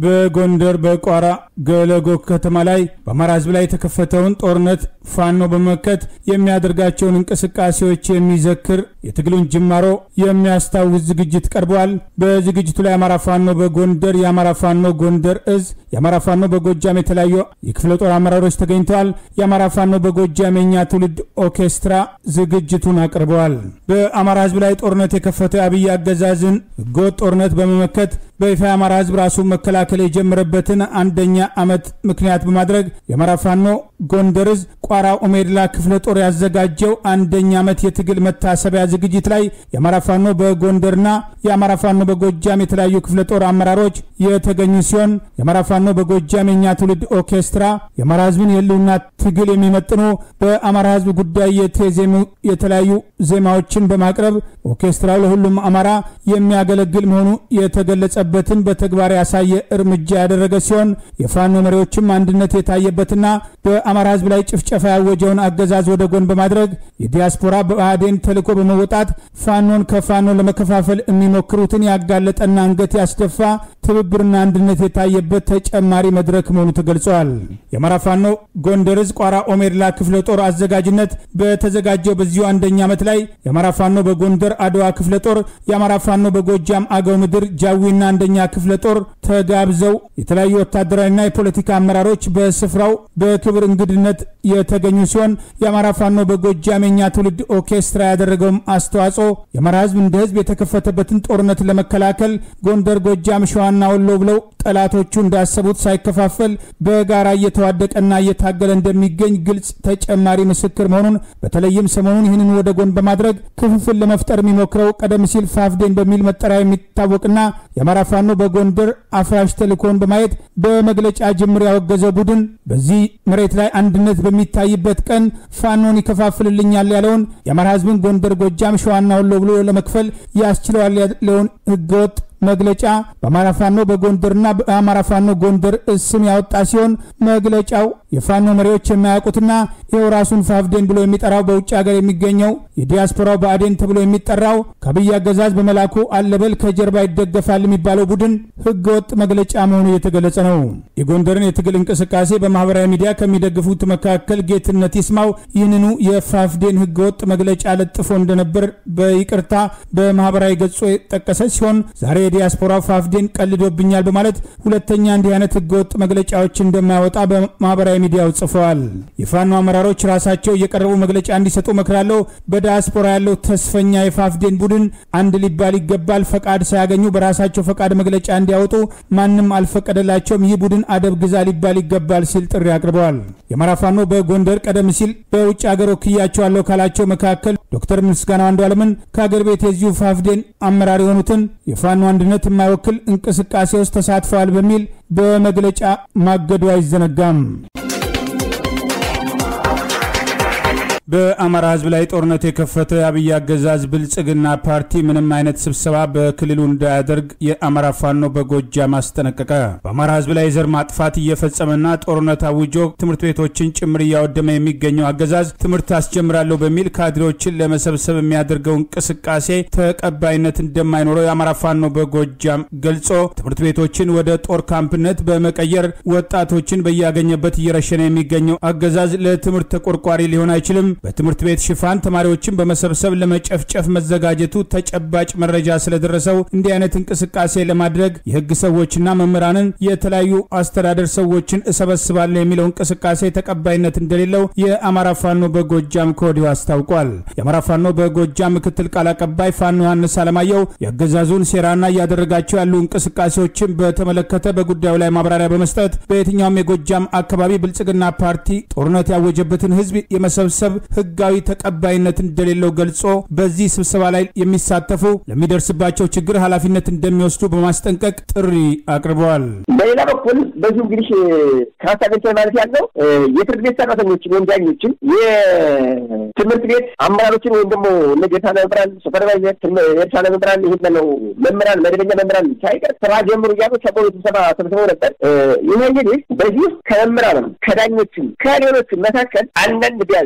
A: በጎንደር በቋራ ገለጎ ከተማ ላይ በአማራ ህዝብ ላይ የተከፈተውን ጦርነት ፋኖ በመመከት የሚያደርጋቸውን እንቅስቃሴዎች የሚዘክር የትግሉን ጅማሮ የሚያስታውስ ዝግጅት ቀርበዋል። በዝግጅቱ ላይ የአማራ ፋኖ በጎንደር፣ የአማራ ፋኖ ጎንደር እዝ፣ የአማራ ፋኖ በጎጃም የተለያዩ የክፍለ ጦር አመራሮች ተገኝተዋል። የአማራ ፋኖ በጎጃም የኛ ትውልድ ኦርኬስትራ ዝግጅቱን አቅርበዋል። በአማራ ህዝብ ላይ ጦርነት የከፈተ አብይ አገዛዝን ህገወጥ ጦርነት በመመከት በይፋ የአማራ ህዝብ ራሱ መከላከል የጀመረበትን አንደኛ ዓመት ምክንያት በማድረግ የአማራ ፋኖ ጎንደር እዝ ቋራ ኦሜድላ ክፍለ ጦር ያዘጋጀው አንደኛ ዓመት የትግል መታሰቢያ ዝግጅት ላይ የአማራ ፋኖ በጎንደርና የአማራ ፋኖ በጎጃም የተለያዩ ክፍለ ጦር አመራሮች የተገኙ ሲሆን የአማራ ፋኖ በጎጃም የኛ ትውልድ ኦርኬስትራ የአማራ ህዝብን የህልውና ትግል የሚመጥኑ በአማራ ህዝብ ጉዳይ የተዜሙ የተለያዩ ዜማዎችን በማቅረብ ኦርኬስትራው ለሁሉም አማራ የሚያገለግል መሆኑ የተገለጸበትን በተግባር ያሳየ እርምጃ ያደረገ ሲሆን የፋኖ መሪዎችም አንድነት የታየበትና በአማራ ህዝብ ላይ ጭፍጨፋ ያወጀውን አገዛዝ ወደ ጎን በማድረግ የዲያስፖራ ብአዴን ተልዕኮ በመወጣት ፋኖን ከፋኖ ለመከፋፈል የሚሞክሩትን ያጋለጠና አንገት ያስደፋ ትብብርና አንድነት የታየበት ተጨማሪ መድረክ መሆኑ ተገልጿል። የአማራ ፋኖ ጎንደር ዕዝ ቋራ ኦሜድላ ክፍለ ጦር አዘጋጅነት በተዘጋጀው በዚሁ አንደኛ ዓመት ላይ የአማራ ፋኖ በጎንደር አድዋ ክፍለ ጦር፣ የአማራ ፋኖ በጎጃም አገው ምድር ጃዊና አንደኛ ክፍለ ጦር ተጋብዘው የተለያዩ ወታደራዊና የፖለቲካ አመራሮች በስፍራው በክብር እንግድነት የተገኙ ሲሆን የአማራ ፋኖ በጎጃም የኛ ትውልድ ኦርኬስትራ ያደረገውም አስተዋጽኦ የአማራ ህዝብ እንደ ህዝብ የተከፈተበትን ጦርነት ለመከላከል ጎንደር፣ ጎጃም፣ ሸዋና ወሎ ብለው ጠላቶቹ እንዳሰቡት ሳይከፋፈል በጋራ እየተዋደቀና እየታገለ እንደሚገኝ ግልጽ ተጨማሪ ምስክር መሆኑን በተለይም ሰሞኑን ይህንን ወደ ጎን በማድረግ ክፍፍል ለመፍጠር የሚሞክረው ቀደም ሲል ፋፍዴን በሚል መጠሪያ የሚታወቅና የአማራ ፋኖ በጎንደር አፍራሽ ተልእኮን በማየት በመግለጫ ጅምር ያወገዘው ቡድን በዚህ መሬት ላይ አንድነት በሚታይበት ቀን ፋኖን ይከፋፍልልኛል ያለውን የአማራ ህዝብን ጎንደር፣ ጎጃም፣ ሸዋና ወሎ ብሎ ለመክፈል ያስችለዋል ያለውን ህገወጥ መግለጫ በአማራ ፋኖ በጎንደርና በአማራ ፋኖ ጎንደር ስም ያወጣ ሲሆን መግለጫው የፋኖ መሪዎች የማያውቁትና ይኸው ራሱን ፋፍዴን ብሎ የሚጠራው በውጭ ሀገር የሚገኘው የዲያስፖራው ብአዴን ተብሎ የሚጠራው ከአብይ አገዛዝ በመላኩ አለበል ከጀርባ ይደገፋል የሚባለው ቡድን ህገወጥ መግለጫ መሆኑ እየተገለጸ ነው። የጎንደርን የትግል እንቅስቃሴ በማህበራዊ ሚዲያ ከሚደግፉት መካከል ጌትነት ይስማው ይህንኑ የፋፍዴን ህገወጥ መግለጫ ለጥፎ እንደነበር በይቅርታ በማህበራዊ ገጹ የጠቀሰ ሲሆን ዛሬ የዲያስፖራው ፋፍዴን ቀልዶብኛል በማለት ሁለተኛ እንዲህ አይነት ህገወጥ መግለጫዎች እንደማያወጣ በማህበራዊ ሚዲያው ጽፈዋል። የፋኖ አመራሮች ራሳቸው እየቀረቡ መግለጫ እንዲሰጡ መክራለሁ። በዲያስፖራ ያለው ተስፈኛ የፋፍዴን ቡድን አንድ ሊባል ይገባል። ፈቃድ ሳያገኙ በራሳቸው ፈቃድ መግለጫ እንዲያወጡ ማንም አልፈቀደላቸውም። ይህ ቡድን አደብ ግዛ ሊባል ይገባል ሲል ጥሪ አቅርበዋል። የአማራ ፋኖ በጎንደር ቀደም ሲል በውጭ ሀገር ወክያቸዋለሁ ካላቸው መካከል ዶክተር ምስጋናው አንዱዓለምን ከሀገር ቤት የዚሁ ፋፍዴን አመራር የሆኑትን የፋኖ አንድነት የማይወክል እንቅስቃሴ ውስጥ ተሳትፈዋል በሚል በመግለጫ ማገዱ አይዘነጋም። በአማራ ህዝብ ላይ ጦርነት የከፈተው የአብይ አገዛዝ ብልጽግና ፓርቲ ምንም አይነት ስብሰባ በክልሉ እንዳያደርግ የአማራ ፋኖ በጎጃም አስጠነቀቀ። በአማራ ህዝብ ላይ የዘር ማጥፋት እየፈጸመና ጦርነት አውጆ ትምህርት ቤቶችን ጭምር እያወደመ የሚገኘው አገዛዝ ትምህርት አስጀምራለሁ በሚል ካድሬዎችን ለመሰብሰብ የሚያደርገው እንቅስቃሴ ተቀባይነት እንደማይኖረው የአማራ ፋኖ በጎጃም ገልጾ ትምህርት ቤቶችን ወደ ጦር ካምፕነት በመቀየር ወጣቶችን በያገኘበት እየረሸነ የሚገኘው አገዛዝ ለትምህርት ተቆርቋሪ ሊሆን አይችልም። በትምህርት ቤት ሽፋን ተማሪዎችን በመሰብሰብ ለመጨፍጨፍ መዘጋጀቱ ተጨባጭ መረጃ ስለደረሰው እንዲህ አይነት እንቅስቃሴ ለማድረግ የህግ ሰዎችና መምህራንን የተለያዩ አስተዳደር ሰዎችን እሰበስባለሁ የሚለው እንቅስቃሴ ተቀባይነት እንደሌለው የአማራ ፋኖ በጎጃም ከወዲሁ አስታውቋል። የአማራ ፋኖ በጎጃም ምክትል ቃል አቀባይ ፋኖ ዮሐንስ አለማየሁ የአገዛዙን ሴራና እያደረጋቸው ያሉ እንቅስቃሴዎችን በተመለከተ በጉዳዩ ላይ ማብራሪያ በመስጠት በየትኛውም የጎጃም አካባቢ ብልጽግና ፓርቲ ጦርነት ያወጀበትን ህዝብ የመሰብሰብ ህጋዊ ተቀባይነት እንደሌለው ገልጾ በዚህ ስብሰባ ላይ የሚሳተፉ ለሚደርስባቸው ችግር ኃላፊነት እንደሚወስዱ በማስጠንቀቅ ጥሪ አቅርበዋል።
B: በሌላ በኩል በዚሁ እንግዲህ ከሀሳቤት ማለት ያለው የፍርድ ቤት ሰራተኞችን ወይም ዳኞችን የትምህርት ቤት አመራሮችን ወይም ደግሞ እነ የእርሳነ መምህራን ሱፐርቫይዘር፣ የእርሳነ መምህራን ይህ ነው መምህራን መደበኛ መምህራን ሳይቀር ስራ ጀምሩ እያሉ ሰሞኑ ስብሰባ ሰብስበው ነበር። ይህ እንግዲህ በዚህ ውስጥ ከመምህራንም ከዳኞችም ከሌሎችም መካከል አንዳንድ ቢያንስ በቅርበት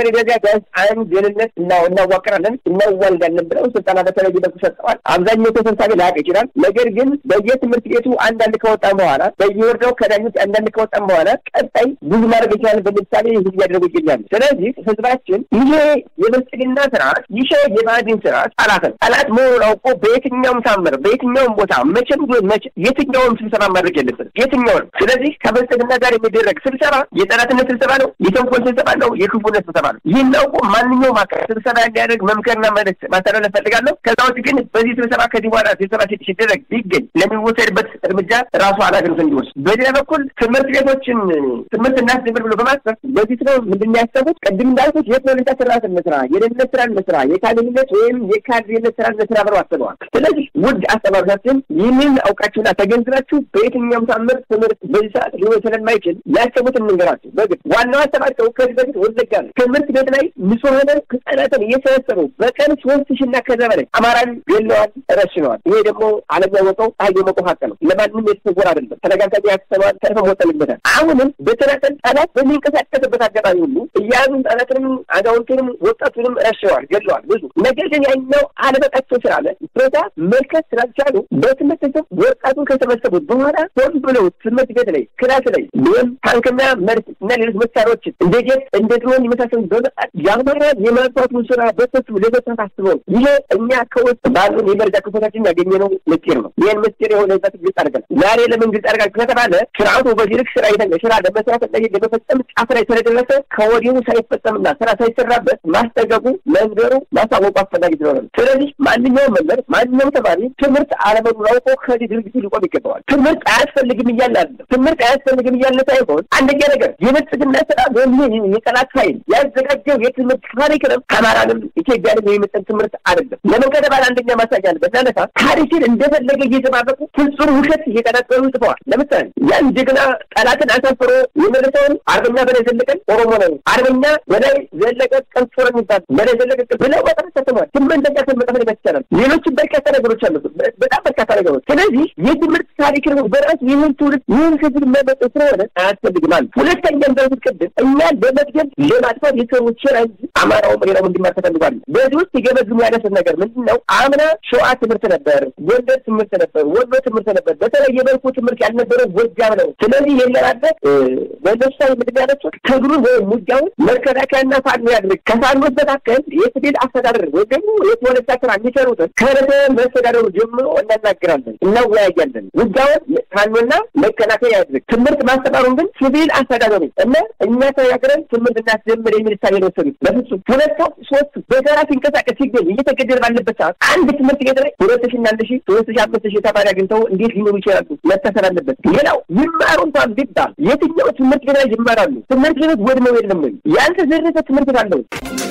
B: በቀበሌ ደረጃ ቢያንስ አንድ ደህንነት እናዋቅራለን እናዋልዳለን ብለው ስልጠና በተለይ በኩ ሰጠዋል። አብዛኛው ተሰብሳቢ ላያውቅ ይችላል። ነገር ግን በየትምህርት ቤቱ አንዳንድ ከወጣም በኋላ በየወረዳው ከዳኞች አንዳንድ ከወጣም በኋላ ቀጣይ ብዙ ማድረግ ይችላል። በምሳሌ ህዝብ ያደረጉ ይገኛሉ። ስለዚህ ህዝባችን ይሄ የብልጽግና ስርዓት ይሄ የባዕድን ስርዓት ጠላት ነው። ጠላት መሆኑን አውቆ በየትኛውም ታምር በየትኛውም ቦታ መቼም ቢሆን መቼ የትኛውም ስብሰባ ማድረግ የለብንም የትኛውም። ስለዚህ ከብልጽግና ጋር የሚደረግ ስብሰባ የጠላትነት ስብሰባ ነው፣ የተንኮል ስብሰባ ነው፣ የክፉነት ስብሰባ ነው። ይህን አውቆ ማንኛውም አካል ስብሰባ እንዲያደርግ መምከርና መልዕክት ማስተላለፍ ፈልጋለሁ። ከዛ ውጭ ግን በዚህ ስብሰባ ከዚህ በኋላ ስብሰባ ሲደረግ ቢገኝ ለሚወሰድበት እርምጃ ራሱ ኃላፊነት እንዲወስድ፣ በሌላ በኩል ትምህርት ቤቶችን ትምህርት እናስጀምር ብሎ በማሰብ በዚህ ስለ ምንድን ያሰቡት ቅድም እንዳልኩት የፖለቲካ ስርዓት እንስራ፣ የደህንነት ስራ እንስራ፣ የካቢኔት ወይም የካድሬነት ስራ እንስራ ብለው አስበዋል። ስለዚህ ውድ አስተማሪዎቻችን ይህንን አውቃችሁና ተገንዝባችሁ በየትኛውም ታምር ትምህርት በዚህ ሰዓት ሊሆን ስለማይችል ያሰቡት እንንገራችሁ። በግድ ዋናው ሀሳባቸው ከዚህ በፊት ወለጋ ነው። ትምህርት ቤት ላይ ንጹሐን ህጻናትን እየሰበሰቡ በቀን ሶስት ሺ እና ከዛ በላይ አማራን ገለዋል፣ ረሽነዋል። ይሄ ደግሞ ዓለም ያወቀው ፀሐይ የሞቀው ሀቅ ነው። ለማንም የተሰወር አይደለም። ተነጋጋሪ ያስተማል ተርፈ ወጠንበታል። አሁንም በተናጠል ጠላት በሚንቀሳቀስበት አጋጣሚ ሁሉ እያዙ ህጻናትንም አዛውንቱንም ወጣቱንም ረሽነዋል፣ ገለዋል ብዙ ነገር ግን ያኛው አለበቃቸው ስላለ ፕሬታ መልከት ስላልቻሉ በትምህርት ስም ወጣቱን ከሰበሰቡት በኋላ ሆን ብለው ትምህርት ቤት ላይ ክላስ ላይ ወይም ታንክና መርት እና ሌሎች መሳሪያዎችን እንደ ጀት እንደ ድሮን የመሳሰሉ በመጣት የአማራን የማጥፋቱን ስራ በሰቱ ለመሳት አስበው ይሄ እኛ ከውስጥ ባሉን የመረጃ ክፍሎቻችን ያገኘነው ምስጢር ነው። ይህን ምስጢር የሆነ ዛ ግልጽ አድርገን ዛሬ ለምን ግልጽ አድርጋችሁ ከተባለ ስርዓቱ በዚህ ልክ ስራ ይተ ስራ ለመስራት እና ለመፈጸም ጫፍ ላይ ስለደረሰ ከወዲሁ ሳይፈጸምና ስራ ሳይሰራበት ማስጠገቡ መንገሩ ማሳወቁ አስፈላጊ ስለሆነ ስለዚህ ማንኛውም መምህር ማንኛውም ተማሪ ትምህርት አለመኖር አውቆ ከዚህ ድርጊቱ ሊቆም ይገባዋል። ትምህርት አያስፈልግም እያለ አለ ትምህርት አያስፈልግም እያለ ሳይሆን አንደኛ ነገር የብልጽግና ስራ ወይም የጠላት ኃይል ያዘጋጀው የትምህርት ካሪክለም አማራንም ኢትዮጵያንም የሚመጥን ትምህርት አይደለም። ለምን ከተባለ አንደኛ ማሳያ አለ። በዛነታ ታሪክን እንደፈለገ እየተባበቁ ፍጹም ውሸት እየቀናጠሉ ጽፈዋል። ለምሳሌ ያን ጀግና ጠላትን አሳፍሮ የመለሰውን አርበኛ በላይ ዘለቀን ኦሮሞ ነው፣ አርበኛ በላይ ዘለቀ ቀንሶረ የሚባል በላይ ዘለቀ ብለው በጣም ተሰጥሟል። ስምንተኛ ስመጠፍ ሊበት ይቻላል። ሌሎችም በርካታ ነገሮች አሉ። በጣም በርካታ ነገሮች። ስለዚህ የትምህርት ታሪክ ነው በራሱ ይህን ትውልድ ይህን ህዝብ መመጠ ስለሆነ አያስፈልግም አሉ። ሁለተኛ እንዳልኩት ቅድም እኛን በመድገም ለማጥፋት የሰሩ ችራ እንጂ አማራውም ሌላው እንዲማር ተፈልጓል። በዚህ ውስጥ የገመግሙ ያነሱት ነገር ምንድን ነው? አምና ሸዋ ትምህርት ነበር፣ ጎንደር ትምህርት ነበር፣ ወሎ ትምህርት ነበር። በተለየ መልኩ ትምህርት ያልነበረው ጎጃም ነው። ስለዚህ የለራበት በነሳ ምንድን ያነሱት ትግሩን ወይም ሙጃውን መከላከያና ፋኖ ያድርግ። ከፋኖች መካከል የሲቪል አስተዳደር ወይም ደግሞ የፖለቲካ ስራ የሚሰሩትን ከርዕሰ መስተዳደሩ ጀምሮ እናናገራለን፣ እናወያያለን። ውጊያውን ፋኖና መከላከያ ያድርግ። ትምህርት ማስተማሩን ግን ሲቪል አስተዳደሩ እና እኛ ተነጋግረን ትምህርት እናስጀምር የሚል ሳቤ ነው ወሰዱት። በፍጹም ሁለት ሰው ሶስት በጋራ ሲንቀሳቀስ ሲገኝ እየተገደለ ባለበት ሰዓት አንድ ትምህርት ቤት ላይ ሁለት ሺ እና አንድ ሺ ሶስት ሺ አምስት ሺ ተማሪ አግኝተው እንዴት ሊኖሩ ይችላሉ? መታሰር አለበት። ሌላው ይማሩ እንኳን ቢባል የትኛው ትምህርት ቤት ላይ ይማራሉ? ትምህርት ቤት ወድመው የለም ወይ? ያልተዘረፈ ትምህርት ቤት አለው?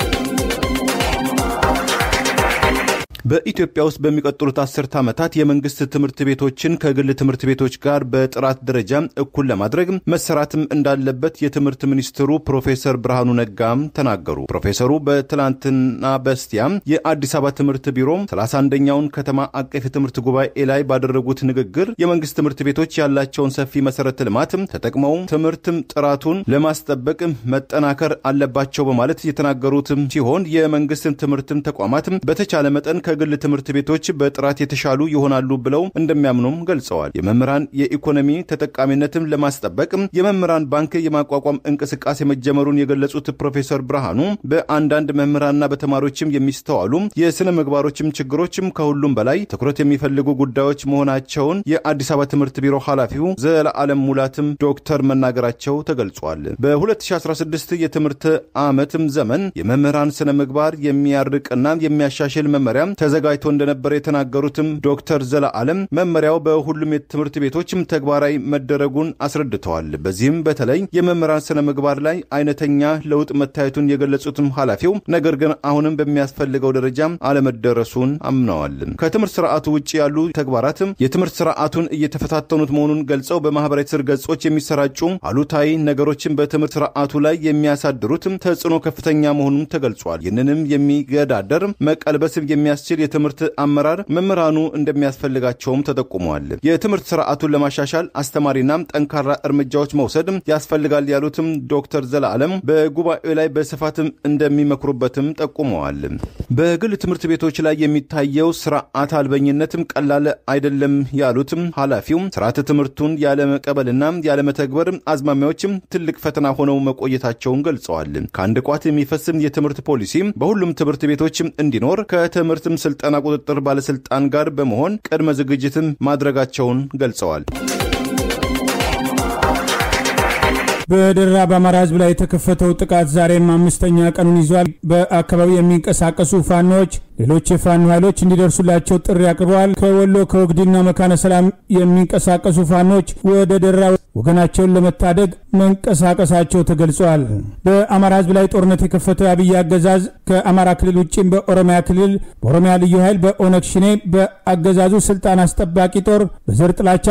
C: በኢትዮጵያ ውስጥ በሚቀጥሉት አስርት ዓመታት የመንግስት ትምህርት ቤቶችን ከግል ትምህርት ቤቶች ጋር በጥራት ደረጃ እኩል ለማድረግ መሰራትም እንዳለበት የትምህርት ሚኒስትሩ ፕሮፌሰር ብርሃኑ ነጋም ተናገሩ። ፕሮፌሰሩ በትላንትና በስቲያም የአዲስ አበባ ትምህርት ቢሮ 31ኛውን ከተማ አቀፍ የትምህርት ጉባኤ ላይ ባደረጉት ንግግር የመንግስት ትምህርት ቤቶች ያላቸውን ሰፊ መሰረተ ልማት ተጠቅመው ትምህርትም ጥራቱን ለማስጠበቅ መጠናከር አለባቸው በማለት የተናገሩትም ሲሆን የመንግስትን ትምህርትም ተቋማት በተቻለ መጠን ከግል ትምህርት ቤቶች በጥራት የተሻሉ ይሆናሉ ብለው እንደሚያምኑም ገልጸዋል። የመምህራን የኢኮኖሚ ተጠቃሚነትን ለማስጠበቅ የመምህራን ባንክ የማቋቋም እንቅስቃሴ መጀመሩን የገለጹት ፕሮፌሰር ብርሃኑ በአንዳንድ መምህራንና በተማሪዎችም የሚስተዋሉ የስነ ምግባሮችም ችግሮችም ከሁሉም በላይ ትኩረት የሚፈልጉ ጉዳዮች መሆናቸውን የአዲስ አበባ ትምህርት ቢሮ ኃላፊው ዘለዓለም ሙላትም ዶክተር መናገራቸው ተገልጿል። በ2016 የትምህርት ዓመትም ዘመን የመምህራን ስነ ምግባር የሚያርቅና የሚያሻሽል መመሪያ ተዘጋጅቶ እንደነበረ የተናገሩትም ዶክተር ዘለዓለም መመሪያው በሁሉም የትምህርት ቤቶችም ተግባራዊ መደረጉን አስረድተዋል። በዚህም በተለይ የመምህራን ስነ ምግባር ላይ አይነተኛ ለውጥ መታየቱን የገለጹትም ኃላፊው ነገር ግን አሁንም በሚያስፈልገው ደረጃ አለመደረሱን አምነዋል። ከትምህርት ስርዓቱ ውጭ ያሉ ተግባራትም የትምህርት ስርዓቱን እየተፈታተኑት መሆኑን ገልጸው በማህበራዊ ትስስር ገጾች የሚሰራጩ አሉታዊ ነገሮችን በትምህርት ስርዓቱ ላይ የሚያሳድሩት ተጽዕኖ ከፍተኛ መሆኑን ተገልጿል። ይህንንም የሚገዳደር መቀልበስም የሚያስችል የሚያስችል የትምህርት አመራር መምህራኑ እንደሚያስፈልጋቸውም ተጠቁመዋል። የትምህርት ስርዓቱን ለማሻሻል አስተማሪና ጠንካራ እርምጃዎች መውሰድ ያስፈልጋል ያሉትም ዶክተር ዘላለም በጉባኤው ላይ በስፋትም እንደሚመክሩበትም ጠቁመዋል። በግል ትምህርት ቤቶች ላይ የሚታየው ስርዓት አልበኝነትም ቀላል አይደለም ያሉትም ኃላፊው ስርዓተ ትምህርቱን ያለመቀበልና ያለመተግበር አዝማሚያዎችም ትልቅ ፈተና ሆነው መቆየታቸውን ገልጸዋል። ከአንድ ቋት የሚፈስም የትምህርት ፖሊሲ በሁሉም ትምህርት ቤቶች እንዲኖር ከትምህርትም ስልጠና ቁጥጥር ባለስልጣን ጋር በመሆን ቅድመ ዝግጅትም ማድረጋቸውን ገልጸዋል።
A: በደራ በአማራ ህዝብ ላይ የተከፈተው ጥቃት ዛሬም አምስተኛ ቀኑን ይዟል። በአካባቢው የሚንቀሳቀሱ ፋኖዎች ሌሎች የፋኖ ኃይሎች እንዲደርሱላቸው ጥሪ አቅርበዋል። ከወሎ ከወግዲና መካነ ሰላም የሚንቀሳቀሱ ፋኖች ወደ ደራ ወገናቸውን ለመታደግ መንቀሳቀሳቸው ተገልጿል። በአማራ ህዝብ ላይ ጦርነት የከፈተው የአብይ አገዛዝ ከአማራ ክልል ውጭም በኦሮሚያ ክልል በኦሮሚያ ልዩ ኃይል በኦነግ ሽኔ በአገዛዙ ስልጣን አስጠባቂ ጦር በዘር ጥላቻ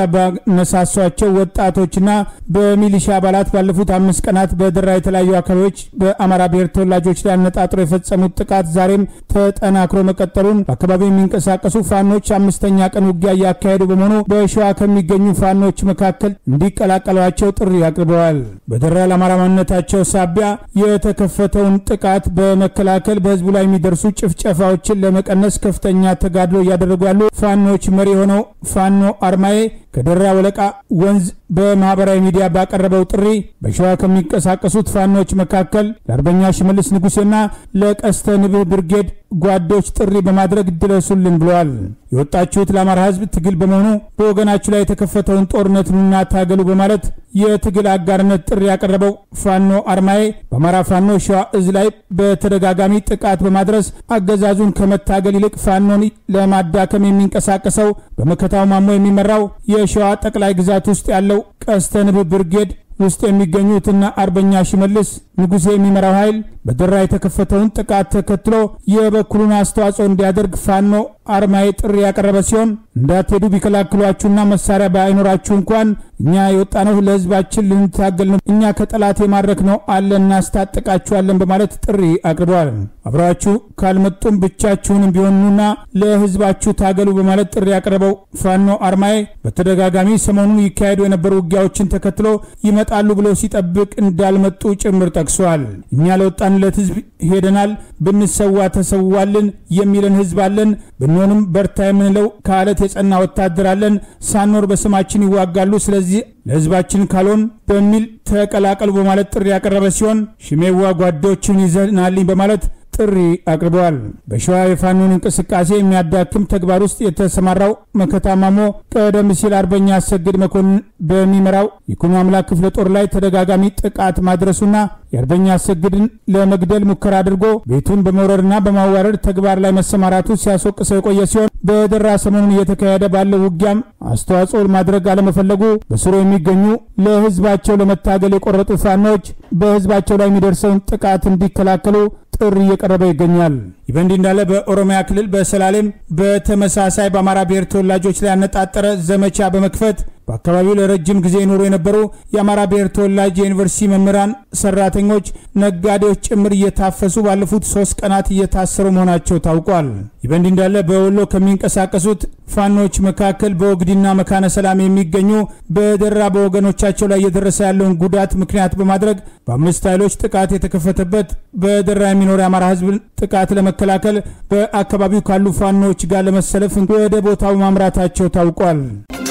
A: ባነሳሷቸው ወጣቶችና በሚሊሻ አባላት ባለፉት አምስት ቀናት በደራ የተለያዩ አካባቢዎች በአማራ ብሔር ተወላጆች ላይ አነጣጥሮ የፈጸሙት ጥቃት ዛሬም ተጠናክሮ መቀጠሉን በአካባቢው የሚንቀሳቀሱ ፋኖች አምስተኛ ቀን ውጊያ እያካሄዱ በመሆኑ በሸዋ ከሚገኙ ፋኖች መካከል እንዲቀላቀሏቸው ጥሪ አቅርበዋል። በደራ ለአማራ ማንነታቸው ሳቢያ የተከፈተውን ጥቃት በመከላከል በህዝቡ ላይ የሚደርሱ ጭፍጨፋዎችን ለመቀነስ ከፍተኛ ተጋድሎ እያደረጉ ያሉ ፋኖች መሪ የሆነው ፋኖ አርማዬ ከደራ ወለቃ ወንዝ በማህበራዊ ሚዲያ ባቀረበው ጥሪ በሸዋ ከሚንቀሳቀሱት ፋኖች መካከል ለአርበኛ ሽመልስ ንጉሴና ለቀስተ ንብህ ብርጌድ ጓዶች ጥሪ በማድረግ ድረሱልን ብለዋል። የወጣችሁት ለአማራ ህዝብ ትግል በመሆኑ በወገናችሁ ላይ የተከፈተውን ጦርነት ኑና ታገሉ በማለት የትግል አጋርነት ጥሪ ያቀረበው ፋኖ አርማዬ በአማራ ፋኖ ሸዋ እዝ ላይ በተደጋጋሚ ጥቃት በማድረስ አገዛዙን ከመታገል ይልቅ ፋኖን ለማዳከም የሚንቀሳቀሰው በመከታው ማሞ የሚመራው የሸዋ ጠቅላይ ግዛት ውስጥ ያለው ቀስተ ንብህ ብርጌድ ውስጥ የሚገኙትና አርበኛ ሽመልስ ንጉሴ የሚመራው ኃይል በደራ የተከፈተውን ጥቃት ተከትሎ የበኩሉን አስተዋጽኦ እንዲያደርግ ፋኖ አርማዬ ጥሪ ያቀረበ ሲሆን እንዳትሄዱ ቢከላክሏችሁና መሳሪያ ባይኖራችሁ እንኳን እኛ የወጣነው ለህዝባችን ልንታገል ነው፣ እኛ ከጠላት የማድረክ ነው አለ እናስታጥቃችኋለን በማለት ጥሪ አቅርበዋል። አብረዋችሁ ካልመጡም ብቻችሁንም ቢሆኑና ለህዝባችሁ ታገሉ በማለት ጥሪ ያቀረበው ፋኖ አርማዬ በተደጋጋሚ ሰሞኑን ይካሄዱ የነበሩ ውጊያዎችን ተከትሎ ይመጣሉ ብሎ ሲጠብቅ እንዳልመጡ ጭምር ጠቅሷል። እኛ ለወጣንለት ህዝብ ሄደናል፣ ብንሰዋ ተሰዋልን የሚለን ህዝብ አለን። ብንሆንም በርታ የምንለው ከአለት የጸና ወታደር አለን። ሳኖር በስማችን ይዋጋሉ። ስለዚህ ለህዝባችን ካልሆን በሚል ተቀላቀሉ በማለት ጥሪ ያቀረበ ሲሆን ሽሜዋ ጓዶችን ይዘናልኝ በማለት ጥሪ አቅርበዋል። በሸዋ የፋኖን እንቅስቃሴ የሚያዳክም ተግባር ውስጥ የተሰማራው መከታማሞ ቀደም ሲል አርበኛ አሰግድ መኮንን በሚመራው የኩኖ አምላክ ክፍለ ጦር ላይ ተደጋጋሚ ጥቃት ማድረሱና የአርበኛ አሰግድን ለመግደል ሙከራ አድርጎ ቤቱን በመውረርና በማዋረድ ተግባር ላይ መሰማራቱ ሲያስወቅሰው የቆየ ሲሆን በደራ ሰሞኑን እየተካሄደ ባለው ውጊያም አስተዋጽኦ ማድረግ አለመፈለጉ በስሩ የሚገኙ ለህዝባቸው ለመታገል የቆረጡ ፋኖች በህዝባቸው ላይ የሚደርሰውን ጥቃት እንዲከላከሉ ጥሪ እየቀረበ ይገኛል። ይህ በእንዲህ እንዳለ በኦሮሚያ ክልል በሰላሌም በተመሳሳይ በአማራ ብሔር ተወላጆች ላይ ያነጣጠረ ዘመቻ በመክፈት በአካባቢው ለረጅም ጊዜ ይኖሩ የነበሩ የአማራ ብሔር ተወላጅ የዩኒቨርሲቲ መምህራን፣ ሰራተኞች፣ ነጋዴዎች ጭምር እየታፈሱ ባለፉት ሶስት ቀናት እየታሰሩ መሆናቸው ታውቋል። ይህ በእንዲህ እንዳለ በወሎ ከሚንቀሳቀሱት ፋኖች መካከል በወግዲና መካነ ሰላም የሚገኙ በደራ በወገኖቻቸው ላይ እየደረሰ ያለውን ጉዳት ምክንያት በማድረግ በአምስት ኃይሎች ጥቃት የተከፈተበት በደራ የሚኖር የአማራ ህዝብ ጥቃት ለመከላከል በአካባቢው ካሉ ፋኖች ጋር ለመሰለፍ ወደ ቦታው ማምራታቸው ታውቋል።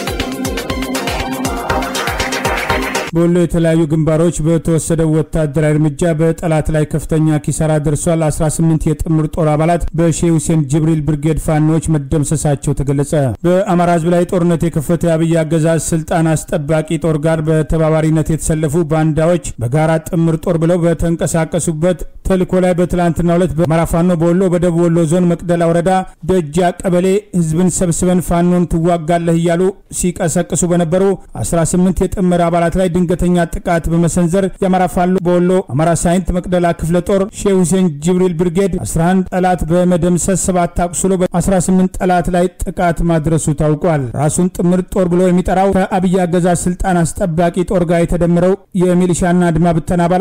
A: በወሎ የተለያዩ ግንባሮች በተወሰደው ወታደራዊ እርምጃ በጠላት ላይ ከፍተኛ ኪሳራ ደርሷል። 18 የጥምር ጦር አባላት በሼህ ሁሴን ጅብሪል ብርጌድ ፋኖች መደምሰሳቸው ተገለጸ። በአማራ ህዝብ ላይ ጦርነት የከፈተ የአብይ አገዛዝ ስልጣን አስጠባቂ ጦር ጋር በተባባሪነት የተሰለፉ ባንዳዎች በጋራ ጥምር ጦር ብለው በተንቀሳቀሱበት ተልእኮ ላይ በትላንትናው ዕለት በአማራ ፋኖ በወሎ በደቡብ ወሎ ዞን መቅደላ ወረዳ ደጃ ቀበሌ ህዝብን ሰብስበን ፋኖን ትዋጋለህ እያሉ ሲቀሰቅሱ በነበሩ 18 የጥምር አባላት ላይ ድንገተኛ ጥቃት በመሰንዘር የአማራ ፋኖ በወሎ አማራ ሳይንት መቅደላ ክፍለ ጦር ሼህ ሁሴን ጅብሪል ብርጌድ 11 ጠላት በመደምሰስ ሰባት አቁስሎ በ18 ጠላት ላይ ጥቃት ማድረሱ ታውቋል። ራሱን ጥምር ጦር ብሎ የሚጠራው ከአብይ አገዛዝ ስልጣን አስጠባቂ ጦር ጋር የተደመረው የሚሊሻና አድማ ብተና አባላት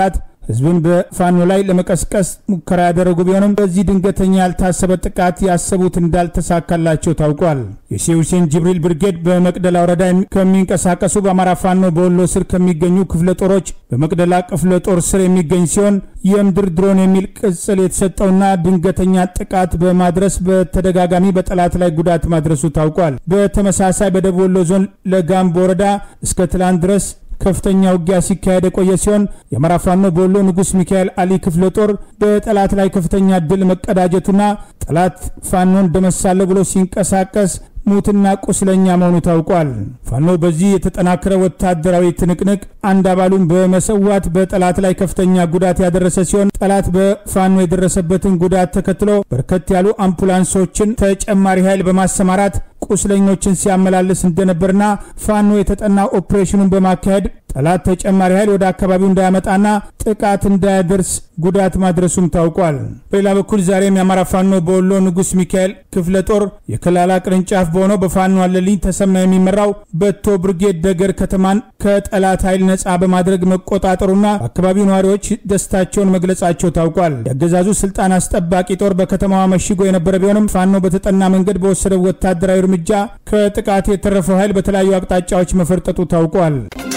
A: ህዝብን በፋኖ ላይ ለመቀስቀስ ሙከራ ያደረጉ ቢሆንም በዚህ ድንገተኛ ያልታሰበ ጥቃት ያሰቡት እንዳልተሳካላቸው ታውቋል። የሼህ ሁሴን ጅብሪል ብርጌድ በመቅደላ ወረዳ ከሚንቀሳቀሱ በአማራ ፋኖ በወሎ ስር ከሚገኙ ክፍለ ጦሮች በመቅደላ ክፍለ ጦር ስር የሚገኝ ሲሆን የምድር ድሮን የሚል ቅጽል የተሰጠውና ድንገተኛ ጥቃት በማድረስ በተደጋጋሚ በጠላት ላይ ጉዳት ማድረሱ ታውቋል። በተመሳሳይ በደቡብ ወሎ ዞን ለጋምቦ ወረዳ እስከ ትላንት ድረስ ከፍተኛ ውጊያ ሲካሄድ የቆየ ሲሆን የአማራ ፋኖ በወሎ ንጉሥ ሚካኤል አሊ ክፍለ ጦር በጠላት ላይ ከፍተኛ ድል መቀዳጀቱና ጠላት ፋኖን ደመሳለሁ ብሎ ሲንቀሳቀስ ሙትና ቁስለኛ መሆኑ ታውቋል። ፋኖ በዚህ የተጠናከረ ወታደራዊ ትንቅንቅ አንድ አባሉን በመሰዋት በጠላት ላይ ከፍተኛ ጉዳት ያደረሰ ሲሆን ጠላት በፋኖ የደረሰበትን ጉዳት ተከትሎ በርከት ያሉ አምቡላንሶችን ተጨማሪ ኃይል በማሰማራት ቁስለኞችን ሲያመላልስ እንደነበርና ፋኖ የተጠና ኦፕሬሽኑን በማካሄድ ጠላት ተጨማሪ ኃይል ወደ አካባቢው እንዳያመጣና ጥቃት እንዳያደርስ ጉዳት ማድረሱም ታውቋል። በሌላ በኩል ዛሬም የአማራ ፋኖ በወሎ ንጉሥ ሚካኤል ክፍለ ጦር የከላላ ቅርንጫፍ በሆነው በፋኖ አለልኝ ተሰማ የሚመራው በቶ ብርጌድ ደገር ከተማን ከጠላት ኃይል ነፃ በማድረግ መቆጣጠሩና በአካባቢው ነዋሪዎች ደስታቸውን መግለጻቸው ታውቋል። የአገዛዙ ስልጣን አስጠባቂ ጦር በከተማዋ መሽጎ የነበረ ቢሆንም ፋኖ በተጠና መንገድ በወሰደው ወታደራዊ እርምጃ ከጥቃት የተረፈው ኃይል በተለያዩ አቅጣጫዎች መፈርጠጡ ታውቋል።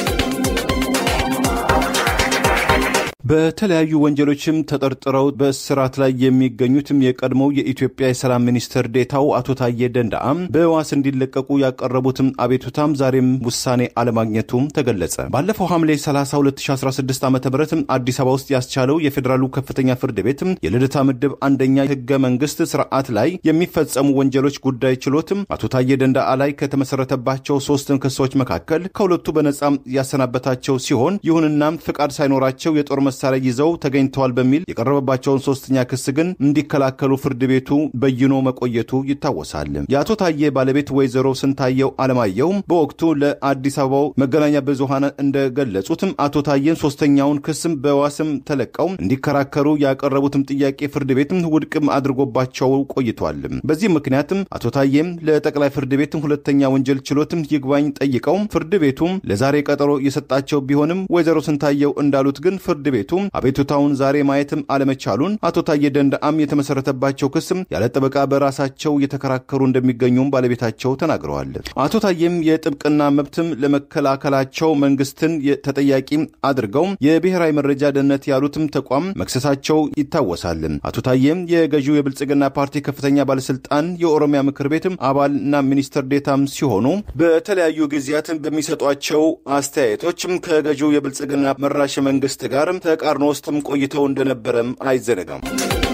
C: በተለያዩ ወንጀሎችም ተጠርጥረው በእስራት ላይ የሚገኙትም የቀድሞው የኢትዮጵያ የሰላም ሚኒስትር ዴታው አቶ ታዬ ደንዳአም በዋስ እንዲለቀቁ ያቀረቡትም አቤቱታም ዛሬም ውሳኔ አለማግኘቱም ተገለጸ። ባለፈው ሐምሌ 30 2016 ዓ ም አዲስ አበባ ውስጥ ያስቻለው የፌዴራሉ ከፍተኛ ፍርድ ቤት የልደታ ምድብ አንደኛ ህገ መንግስት ስርዓት ላይ የሚፈጸሙ ወንጀሎች ጉዳይ ችሎትም አቶ ታዬ ደንዳአ ላይ ከተመሰረተባቸው ሶስትን ክሶች መካከል ከሁለቱ በነጻም ያሰናበታቸው ሲሆን ይሁንናም ፍቃድ ሳይኖራቸው የጦር መሳሪያ ይዘው ተገኝተዋል በሚል የቀረበባቸውን ሶስተኛ ክስ ግን እንዲከላከሉ ፍርድ ቤቱ በይኖ መቆየቱ ይታወሳል። የአቶ ታዬ ባለቤት ወይዘሮ ስንታየው አለማየሁም በወቅቱ ለአዲስ አበባው መገናኛ ብዙሃን እንደገለጹትም አቶ ታዬን ሶስተኛውን ክስም በዋስም ተለቀው እንዲከራከሩ ያቀረቡትም ጥያቄ ፍርድ ቤትም ውድቅም አድርጎባቸው ቆይቷል። በዚህ ምክንያትም አቶ ታዬም ለጠቅላይ ፍርድ ቤትም ሁለተኛ ወንጀል ችሎትም ይግባኝ ጠይቀው ፍርድ ቤቱም ለዛሬ ቀጠሮ የሰጣቸው ቢሆንም ወይዘሮ ስንታየው እንዳሉት ግን ፍርድ ቤቱ አቤቱታውን ዛሬ ማየትም አለመቻሉን አቶ ታዬ ደንዳአም የተመሰረተባቸው ክስም ያለ ጠበቃ በራሳቸው እየተከራከሩ እንደሚገኙም ባለቤታቸው ተናግረዋል። አቶ ታዬም የጥብቅና መብትም ለመከላከላቸው መንግስትን ተጠያቂ አድርገው የብሔራዊ መረጃ ደህንነት ያሉትም ተቋም መክሰሳቸው ይታወሳል። አቶ ታዬም የገዢው የብልጽግና ፓርቲ ከፍተኛ ባለስልጣን የኦሮሚያ ምክር ቤትም አባልና ሚኒስትር ዴታም ሲሆኑ በተለያዩ ጊዜያትም በሚሰጧቸው አስተያየቶችም ከገዢው የብልጽግና መራሽ መንግስት ጋርም ተቃርኖ ውስጥም ቆይተው እንደነበረም አይዘነጋም።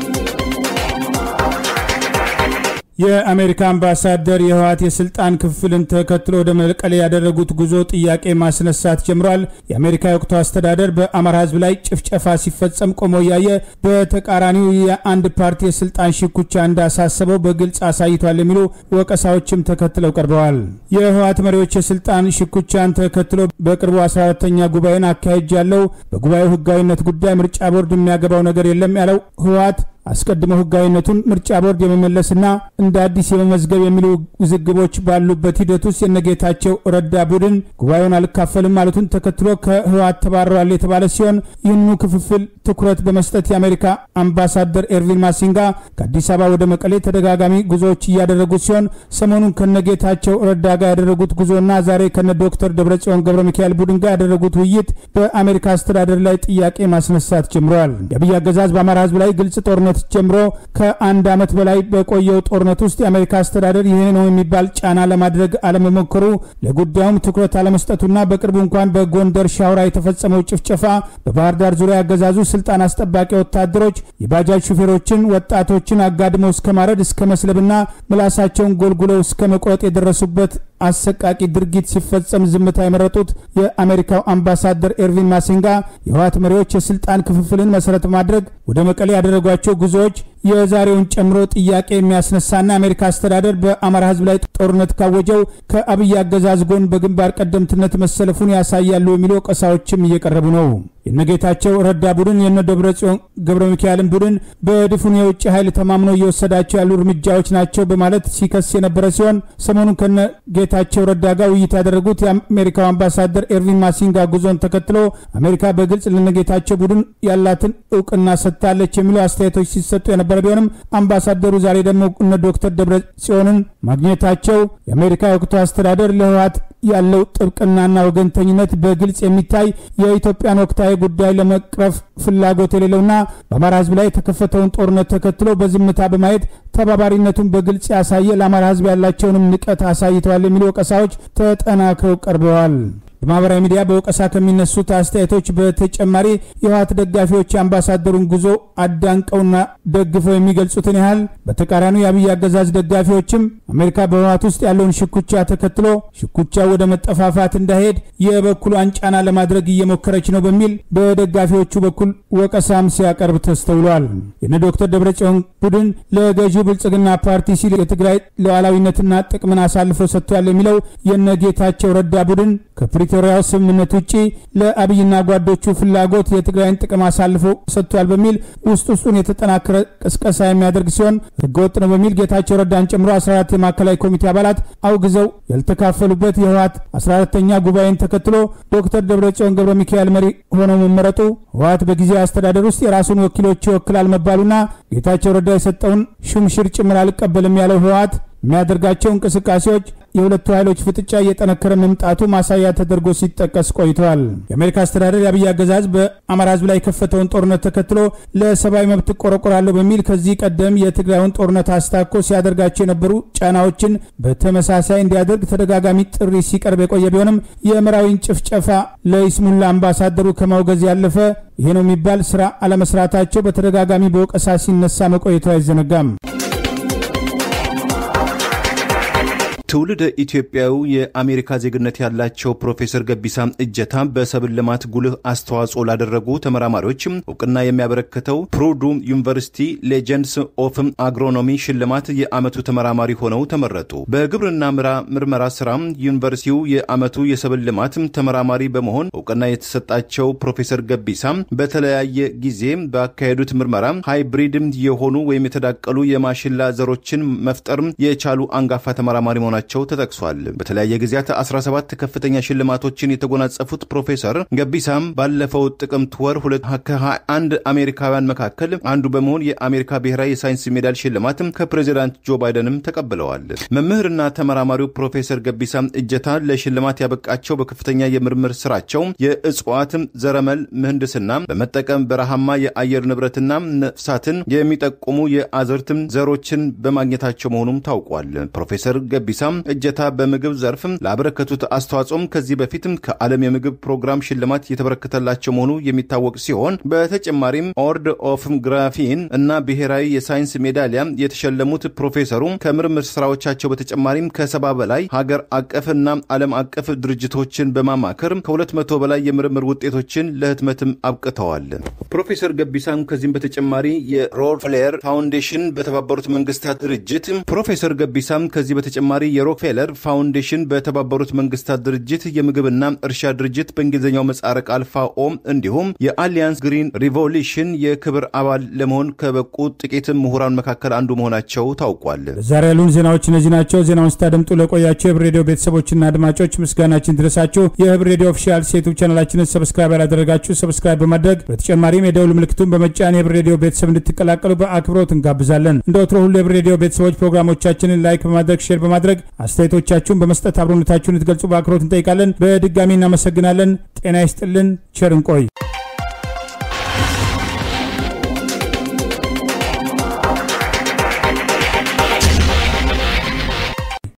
A: የአሜሪካ አምባሳደር የህወሓት የስልጣን ክፍልን ተከትሎ ወደ መቀሌ ያደረጉት ጉዞ ጥያቄ ማስነሳት ጀምሯል። የአሜሪካ የወቅቱ አስተዳደር በአማራ ህዝብ ላይ ጭፍጨፋ ሲፈጸም ቆሞ እያየ በተቃራኒው የአንድ ፓርቲ የስልጣን ሽኩቻ እንዳሳሰበው በግልጽ አሳይቷል የሚሉ ወቀሳዎችም ተከትለው ቀርበዋል። የህወሓት መሪዎች የስልጣን ሽኩቻን ተከትሎ በቅርቡ 14ተኛ ጉባኤን አካሄጃለሁ፣ በጉባኤው ህጋዊነት ጉዳይ ምርጫ ቦርድ የሚያገባው ነገር የለም ያለው ህወሓት አስቀድሞ ህጋዊነቱን ምርጫ ቦርድ የመመለስና እንደ አዲስ የመመዝገብ የሚሉ ውዝግቦች ባሉበት ሂደት ውስጥ የነጌታቸው ረዳ ቡድን ጉባኤውን አልካፈልም ማለቱን ተከትሎ ከህወሓት ተባረዋል የተባለ ሲሆን ይህንኑ ክፍፍል ትኩረት በመስጠት የአሜሪካ አምባሳደር ኤርቪን ማሲንጋ ከአዲስ አበባ ወደ መቀሌ ተደጋጋሚ ጉዞዎች እያደረጉ ሲሆን ሰሞኑን ከነጌታቸው ረዳ ጋር ያደረጉት ጉዞና ዛሬ ከነ ዶክተር ደብረጽዮን ገብረ ሚካኤል ቡድን ጋር ያደረጉት ውይይት በአሜሪካ አስተዳደር ላይ ጥያቄ ማስነሳት ጀምረዋል። የአብይ አገዛዝ በአማራ ህዝብ ላይ ግልጽ ጦርነት ጀምሮ ከአንድ ዓመት በላይ በቆየው ጦርነት ውስጥ የአሜሪካ አስተዳደር ይሄ ነው የሚባል ጫና ለማድረግ አለመሞከሩ፣ ለጉዳዩም ትኩረት አለመስጠቱና በቅርቡ እንኳን በጎንደር ሻውራ የተፈጸመው ጭፍጨፋ፣ በባህር ዳር ዙሪያ ያገዛዙ ስልጣን አስጠባቂ ወታደሮች የባጃጅ ሹፌሮችን፣ ወጣቶችን አጋድመው እስከ ማረድ እስከ መስለብና ምላሳቸውን ጎልጉለው እስከ መቁረጥ የደረሱበት አሰቃቂ ድርጊት ሲፈጸም ዝምታ የመረጡት የአሜሪካው አምባሳደር ኤርቪን ማሲንጋ የህወሓት መሪዎች የስልጣን ክፍፍልን መሰረት በማድረግ ወደ መቀሌ ያደረጓቸው ጉዞዎች የዛሬውን ጨምሮ ጥያቄ የሚያስነሳና የአሜሪካ አስተዳደር በአማራ ህዝብ ላይ ጦርነት ካወጀው ከአብይ አገዛዝ ጎን በግንባር ቀደምትነት መሰለፉን ያሳያሉ የሚሉ ወቀሳዎችም እየቀረቡ ነው። የነጌታቸው ረዳ ቡድን የነ ደብረ ጽዮን ገብረ ሚካኤልን ቡድን በድፉን የውጭ ኃይል ተማምነው እየወሰዳቸው ያሉ እርምጃዎች ናቸው በማለት ሲከስ የነበረ ሲሆን ሰሞኑን ከነ ጌታቸው ረዳ ጋር ውይይት ያደረጉት የአሜሪካው አምባሳደር ኤርቪን ማሲንጋ ጉዞን ተከትሎ አሜሪካ በግልጽ ለነጌታቸው ቡድን ያላትን እውቅና ሰጥታለች የሚሉ አስተያየቶች ሲሰጡ የነበረ ቢሆንም አምባሳደሩ ዛሬ ደግሞ እነ ዶክተር ደብረ ጽዮንን ማግኘታቸው የአሜሪካ የወቅቱ አስተዳደር ለህወሓት ያለው ጥብቅናና ወገንተኝነት በግልጽ የሚታይ የኢትዮጵያን ወቅታዊ ጉዳይ ለመቅረፍ ፍላጎት የሌለውና በአማራ ህዝብ ላይ የተከፈተውን ጦርነት ተከትሎ በዝምታ በማየት ተባባሪነቱን በግልጽ ያሳየ ለአማራ ህዝብ ያላቸውንም ንቀት አሳይተዋል የሚሉ ወቀሳዎች ተጠናክረው ቀርበዋል። በማህበራዊ ሚዲያ በወቀሳ ከሚነሱት አስተያየቶች በተጨማሪ የህወሓት ደጋፊዎች የአምባሳደሩን ጉዞ አዳንቀውና ደግፈው የሚገልጹትን ያህል በተቃራኒው የአብይ አገዛዝ ደጋፊዎችም አሜሪካ በህወሓት ውስጥ ያለውን ሽኩቻ ተከትሎ ሽኩቻው ወደ መጠፋፋት እንዳይሄድ የበኩሏን ጫና ለማድረግ እየሞከረች ነው በሚል በደጋፊዎቹ በኩል ወቀሳም ሲያቀርብ ተስተውሏል። የነ ዶክተር ደብረጽዮን ቡድን ለገዢው ብልጽግና ፓርቲ ሲል የትግራይ ሉዓላዊነትና ጥቅምን አሳልፎ ሰጥቷል የሚለው የነ ጌታቸው ረዳ ቡድን ከፕሪቶሪያው ስምምነት ውጪ ለአብይና ጓዶቹ ፍላጎት የትግራይን ጥቅም አሳልፎ ሰጥቷል በሚል ውስጥ ውስጡን የተጠናከረ ቅስቀሳ የሚያደርግ ሲሆን ህገወጥ ነው በሚል ጌታቸው ረዳን ጨምሮ 14 የማዕከላዊ ኮሚቴ አባላት አውግዘው ያልተካፈሉበት የህወሓት 14ተኛ ጉባኤን ተከትሎ ዶክተር ደብረጽዮን ገብረ ሚካኤል መሪ ሆነው መመረጡ ህወሓት በጊዜያዊ አስተዳደር ውስጥ የራሱን ወኪሎች ይወክላል መባሉና ጌታቸው ረዳ የሰጠውን ሹምሽር ጭምር አልቀበልም ያለው ህወሓት የሚያደርጋቸው እንቅስቃሴዎች የሁለቱ ኃይሎች ፍጥጫ እየጠነከረ መምጣቱ ማሳያ ተደርጎ ሲጠቀስ ቆይተዋል። የአሜሪካ አስተዳደር የአብይ አገዛዝ በአማራ ህዝብ ላይ የከፈተውን ጦርነት ተከትሎ ለሰብአዊ መብት እቆረቆራለሁ በሚል ከዚህ ቀደም የትግራዩን ጦርነት አስታኮ ሲያደርጋቸው የነበሩ ጫናዎችን በተመሳሳይ እንዲያደርግ ተደጋጋሚ ጥሪ ሲቀርብ የቆየ ቢሆንም የምዕራዊን ጭፍጨፋ ለይስሙላ አምባሳደሩ ከማውገዝ ያለፈ ይሄ ነው የሚባል ስራ አለመስራታቸው በተደጋጋሚ በወቀሳ ሲነሳ መቆየቱ አይዘነጋም።
C: ትውልደ ኢትዮጵያዊ የአሜሪካ ዜግነት ያላቸው ፕሮፌሰር ገቢሳ እጀታ በሰብል ልማት ጉልህ አስተዋጽኦ ላደረጉ ተመራማሪዎች እውቅና የሚያበረክተው ፕሩዱ ዩኒቨርሲቲ ሌጀንድስ ኦፍ አግሮኖሚ ሽልማት የዓመቱ ተመራማሪ ሆነው ተመረጡ። በግብርና ምርመራ ስራ ዩኒቨርሲቲው የዓመቱ የሰብል ልማት ተመራማሪ በመሆን እውቅና የተሰጣቸው ፕሮፌሰር ገቢሳ በተለያየ ጊዜ ባካሄዱት ምርመራ ሃይብሪድ የሆኑ ወይም የተዳቀሉ የማሽላ ዘሮችን መፍጠር የቻሉ አንጋፋ ተመራማሪ መሆናቸው መሆናቸው ተጠቅሷል። በተለያየ ጊዜያት 17 ከፍተኛ ሽልማቶችን የተጎናጸፉት ፕሮፌሰር ገቢሳም ባለፈው ጥቅምት ወር ከ21 አሜሪካውያን መካከል አንዱ በመሆን የአሜሪካ ብሔራዊ የሳይንስ ሜዳል ሽልማት ከፕሬዚዳንት ጆ ባይደንም ተቀብለዋል። መምህርና ተመራማሪው ፕሮፌሰር ገቢሳ እጀታ ለሽልማት ያበቃቸው በከፍተኛ የምርምር ስራቸው የእጽዋት ዘረመል ምህንድስና በመጠቀም በረሃማ የአየር ንብረትና ነፍሳትን የሚጠቁሙ የአዝርት ዘሮችን በማግኘታቸው መሆኑም ታውቋል። ፕሮፌሰር ገቢሳ እጀታ በምግብ ዘርፍ ላበረከቱት አስተዋጽኦም ከዚህ በፊትም ከዓለም የምግብ ፕሮግራም ሽልማት የተበረከተላቸው መሆኑ የሚታወቅ ሲሆን በተጨማሪም ኦርድ ኦፍ ግራፊን እና ብሔራዊ የሳይንስ ሜዳሊያ የተሸለሙት ፕሮፌሰሩ ከምርምር ስራዎቻቸው በተጨማሪም ከሰባ በላይ ሀገር አቀፍና ዓለም አቀፍ ድርጅቶችን በማማከር ከሁለት መቶ በላይ የምርምር ውጤቶችን ለህትመትም አብቅተዋል። ፕሮፌሰር ገቢሳም ከዚህም በተጨማሪ የሮክፌለር ፋውንዴሽን በተባበሩት መንግስታት ድርጅት ፕሮፌሰር ገቢሳም ከዚህ በተጨማሪ የሮክፌለር ፋውንዴሽን በተባበሩት መንግስታት ድርጅት የምግብና እርሻ ድርጅት በእንግሊዝኛው ምህጻረ ቃል ፋኦ እንዲሁም የአሊያንስ ግሪን ሪቮሉሽን የክብር አባል ለመሆን ከበቁ ጥቂት ምሁራን መካከል አንዱ መሆናቸው ታውቋል።
A: ዛሬ ያሉን ዜናዎች እነዚህ ናቸው። ዜናውን ስታደምጡ ለቆያቸው የህብር ሬዲዮ ቤተሰቦችና አድማጮች ምስጋናችን ድረሳችሁ። የህብር ሬዲዮ ኦፊሻል ዩቱብ ቻናላችንን ሰብስክራይብ ያላደረጋችሁ ሰብስክራይብ በማድረግ በተጨማሪም የደውል ምልክቱን በመጫን የህብር ሬዲዮ ቤተሰብ እንድትቀላቀሉ በአክብሮት እንጋብዛለን። እንደ ወትሮ ሁሉ የህብር ሬዲዮ ቤተሰቦች ፕሮግራሞቻችንን ላይክ በማድረግ ሼር በማድረግ አስተያየቶቻችሁን በመስጠት አብሮነታችሁን ልትገልጹ በአክብሮት እንጠይቃለን። በድጋሚ እናመሰግናለን። ጤና ይስጥልን። ቸር እንቆይ።